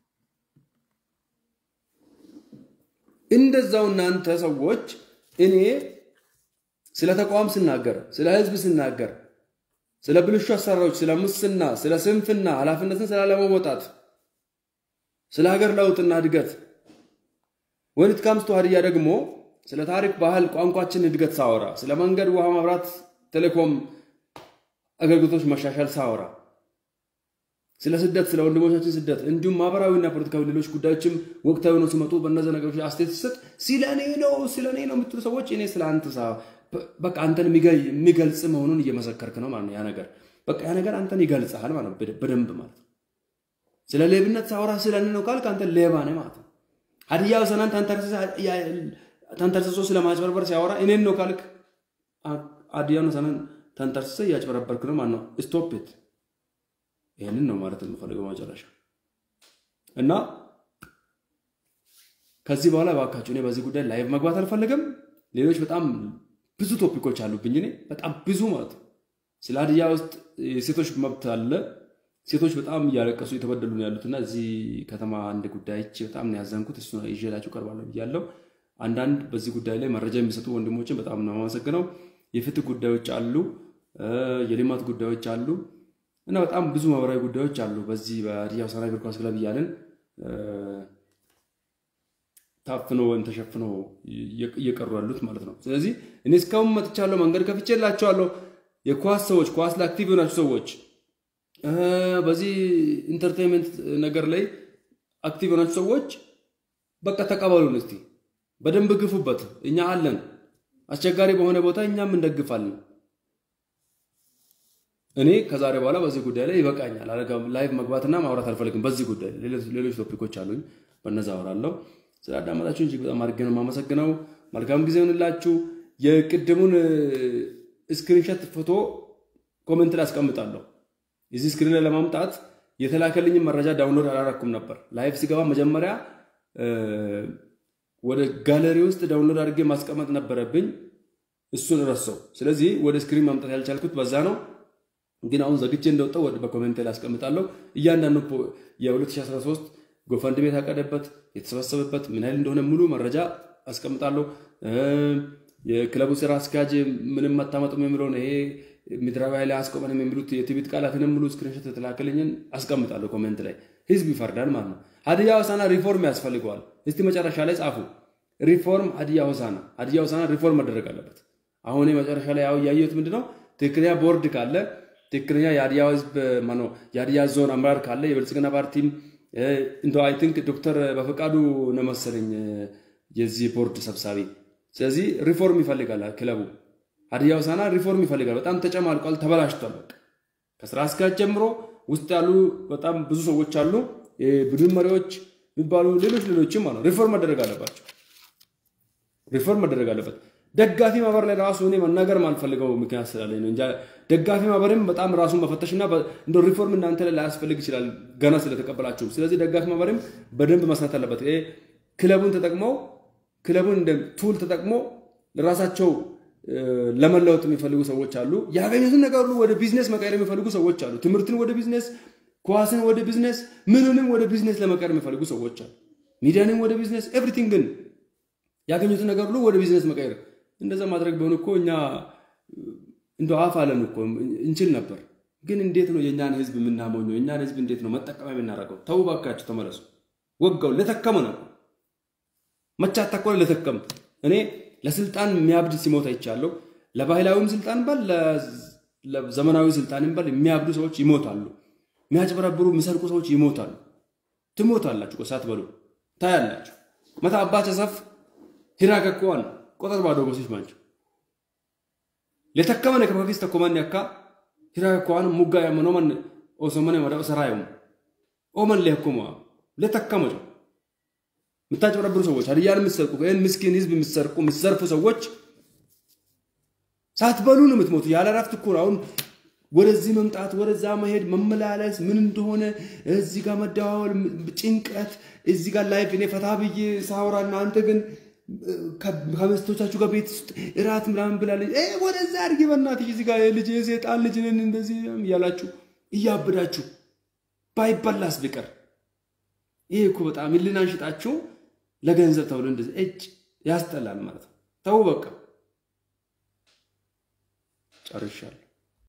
እንደዛው እናንተ ሰዎች እኔ ስለ ተቋም ስናገር፣ ስለ ህዝብ ስናገር፣ ስለ ብልሹ አሰራሮች፣ ስለ ሙስና፣ ስለ ስንፍና፣ ኃላፊነትን ስላለመወጣት፣ ስለ ሀገር ለውጥና እድገት ወንት ካምስቶ ሀዲያ ደግሞ ስለ ታሪክ፣ ባህል፣ ቋንቋችን እድገት ሳወራ፣ ስለ መንገድ፣ ውሃ፣ መብራት፣ ቴሌኮም አገልግሎቶች መሻሻል ሳወራ፣ ስለ ስደት፣ ስለ ወንድሞቻችን ስደት እንዲሁም ማህበራዊና ፖለቲካዊ ሌሎች ጉዳዮችም ወቅታዊ ነው ሲመጡ በእነዚህ ነገሮች አስተያየት ሲሰጥ ስለ እኔ ነው ስለ እኔ ነው የምትሉ ሰዎች እኔ ስለ አንተ በቃ አንተን የሚገልጽ መሆኑን እየመሰከርክ ነው ማለት ነው። ያ ነገር በቃ ያ ነገር አንተን ይገልጽሃል ማለት ነው፣ በደንብ ማለት ነው። ስለ ሌብነት ሳወራ ስለ እኔ ነው ካልክ አንተ ሌባ ነህ ማለት ነው። ሀዲያ ሆሳዕናን ተንተርሰሶ ስለ ማጭበርበር ሲያወራ እኔን ነው ካልክ ሀዲያ ሆሳዕናን ተንተርሰ እያጭበረበርክ ነው ማለት ነው። ስቶፕ ኢት። ይህንን ነው ማለት የምፈልገው መጨረሻ እና ከዚህ በኋላ እባካችሁ እኔ በዚህ ጉዳይ ላይቭ መግባት አልፈልግም። ሌሎች በጣም ብዙ ቶፒኮች አሉብኝ እኔ በጣም ብዙ ማለት ነው። ስለ ሀዲያ ውስጥ የሴቶች መብት አለ። ሴቶች በጣም እያለቀሱ የተበደሉ ነው ያሉትና እዚህ ከተማ አንድ ጉዳይች በጣም ነው ያዘንኩት። እሱ ይዤላችሁ ቀርባለሁ ብያለሁ። አንዳንድ በዚህ ጉዳይ ላይ መረጃ የሚሰጡ ወንድሞችን በጣም ነው የማመሰግነው። የፍትህ ጉዳዮች አሉ፣ የልማት ጉዳዮች አሉ እና በጣም ብዙ ማህበራዊ ጉዳዮች አሉ። በዚህ በሀዲያ ሆሳዕና እግር ኳስ ክለብ እያለን ታፍኖ ወይም ተሸፍኖ እየቀሩ ያሉት ማለት ነው። ስለዚህ እኔ እስካሁን መጥቻለሁ፣ መንገድ ከፍቼላቸዋለሁ። የኳስ ሰዎች ኳስ ላይ አክቲቭ የሆናችሁ ሰዎች በዚህ ኢንተርቴንመንት ነገር ላይ አክቲቭ የሆናችሁ ሰዎች በቃ ተቀበሉን፣ እስቲ በደንብ ግፉበት። እኛ አለን። አስቸጋሪ በሆነ ቦታ እኛም እንደግፋለን። እኔ ከዛሬ በኋላ በዚህ ጉዳይ ላይ ይበቃኛል። ላይቭ መግባትና ማውራት አልፈልግም። በዚህ ጉዳይ ሌሎች ቶፒኮች አሉኝ፣ በነዛ አወራለሁ። ስለ አዳመጣችሁ እጅግ በጣም አድርጌ ነው የማመሰግነው። መልካም ጊዜ ይሆንላችሁ። የቅድሙን ስክሪንሾት ፎቶ ኮሜንት ላይ አስቀምጣለሁ። የዚህ ስክሪን ላይ ለማምጣት የተላከልኝን መረጃ ዳውንሎድ አላረኩም ነበር። ላይቭ ሲገባ መጀመሪያ ወደ ጋለሪ ውስጥ ዳውንሎድ አድርጌ ማስቀመጥ ነበረብኝ። እሱን ረሳው። ስለዚህ ወደ ስክሪን ማምጣት ያልቻልኩት በዛ ነው። ግን አሁን ዘግቼ እንደወጣው በኮሜንት ላይ አስቀምጣለሁ። እያንዳንዱ የ2013 ጎፈንድሜ የታቀደበት የተሰበሰበበት ምን ያህል እንደሆነ ሙሉ መረጃ አስቀምጣለሁ። የክለቡ ስራ አስኪያጅ ምንም አታመጡም የሚለውን ይሄ ምድራዊ ኃይል አያስቆመንም የሚሉት የትቢት ቃላትንም ሙሉ ስክሪንሾት የተላከልኝን አስቀምጣለሁ ኮሜንት ላይ። ህዝብ ይፈርዳል ማለት ነው። ሀዲያ ሆሳዕና ሪፎርም ያስፈልገዋል። እስቲ መጨረሻ ላይ ጻፉ። ሪፎርም ሀዲያ ሆሳዕና፣ ሀዲያ ሆሳዕና ሪፎርም መደረግ አለበት። አሁን መጨረሻ ላይ ያው ያየሁት ምንድነው ትክክለኛ ቦርድ ካለ ትክክለኛ የሀዲያ ህዝብ ማነው የሀዲያ ዞን አመራር ካለ የብልጽግና ፓርቲም እንደ አይ ቲንክ ዶክተር በፈቃዱ ነው መሰለኝ የዚህ ቦርድ ሰብሳቢ። ስለዚህ ሪፎርም ይፈልጋል ክለቡ ሀዲያ ሆሳዕና ሪፎርም ይፈልጋል። በጣም ተጨማልቋል፣ ተበላሽቷል። በቃ ከስራ አስኪያጅ ጀምሮ ውስጥ ያሉ በጣም ብዙ ሰዎች አሉ፣ የቡድን መሪዎች የሚባሉ ሌሎች ሌሎችም አሉ። ሪፎርም መደረግ አለባቸው። ሪፎርም መደረግ አለበት። ደጋፊ ማህበር ላይ ራሱ እኔ መናገር ማልፈልገው ምክንያት ስላለኝ ነው እንጂ ደጋፊ ማህበርም በጣም ራሱን መፈተሽና እንደ ሪፎርም እናንተ ላይ ላያስፈልግ ይችላል ገና ስለተቀበላችሁ። ስለዚህ ደጋፊ ማህበርም በደንብ መስራት አለበት። ይሄ ክለቡን ተጠቅመው ክለቡን እንደ ቱል ተጠቅሞ ለራሳቸው ለመለወጥ የሚፈልጉ ሰዎች አሉ። ያገኙትን ነገር ሁሉ ወደ ቢዝነስ መቀየር የሚፈልጉ ሰዎች አሉ። ትምህርትን ወደ ቢዝነስ፣ ኳስን ወደ ቢዝነስ፣ ምንንም ወደ ቢዝነስ ለመቀየር የሚፈልጉ ሰዎች አሉ። ሚዲያንም ወደ ቢዝነስ፣ ኤቭሪቲንግን ያገኙትን ነገር ሁሉ ወደ ቢዝነስ መቀየር እንደዛ ማድረግ ቢሆን እኮ እኛ እንደ አፍ አለን እኮ እንችል ነበር። ግን እንዴት ነው የእኛን ህዝብ የምናሞኘው? የእኛን ህዝብ እንዴት ነው መጠቀሚያ የምናደርገው? ተው ባካችሁ፣ ተመለሱ። ወጋው ለተከመ ነው መቻት ተኮለ ለተከም እኔ ለስልጣን የሚያብድ ሲሞት አይቻለሁ። ለባህላዊም ስልጣን በል ለዘመናዊ ስልጣንም በል የሚያብዱ ሰዎች ይሞታሉ። የሚያጭበረብሩ የሚሰርቁ ሰዎች ይሞታሉ። ትሞታላችሁ ሳትበሉ ታያላችሁ። መታ አባቸ ሰፍ ሂራ ከኮዋን ቆጠር ባዶ ጎሲች ማንቸው ለተከመነ ከበፊስ ተኮመን ያካ ሂራ ከኮዋን ሙጋ ያመኖ መን ኦሶመነ ወደ ሰራዩም ኦመን ለኩማ ለተከመጩ የምታጭበረብሩ ሰዎች ሀዲያን የምትሰርቁ ይህን ምስኪን ህዝብ የምትሰርቁ የምትዘርፉ ሰዎች ሳትበሉ ነው የምትሞቱ። ያለ እረፍት እኮ ነው አሁን ወደዚህ መምጣት ወደዛ መሄድ መመላለስ ምን እንደሆነ እዚህ ጋር መደዋወል ጭንቀት፣ እዚህ ጋር ላይፍ እኔ ፈታ ብዬ ሳወራ እናንተ ግን ከሚስቶቻችሁ ጋር ቤት ውስጥ እራት ምናምን ብላለች ወደዛ አድርጊ በእናትሽ እዚህ ጋር ልጅ የሴጣን ልጅ ነን እንደዚህ እያላችሁ እያብዳችሁ ባይበላስ ቢቀር ይሄ እኮ በጣም ህሊናን ሽጣችሁ ለገንዘብ ተብሎ እንደዚህ እጭ ያስጠላል ማለት ነው። ተው በቃ ጨርሻለሁ።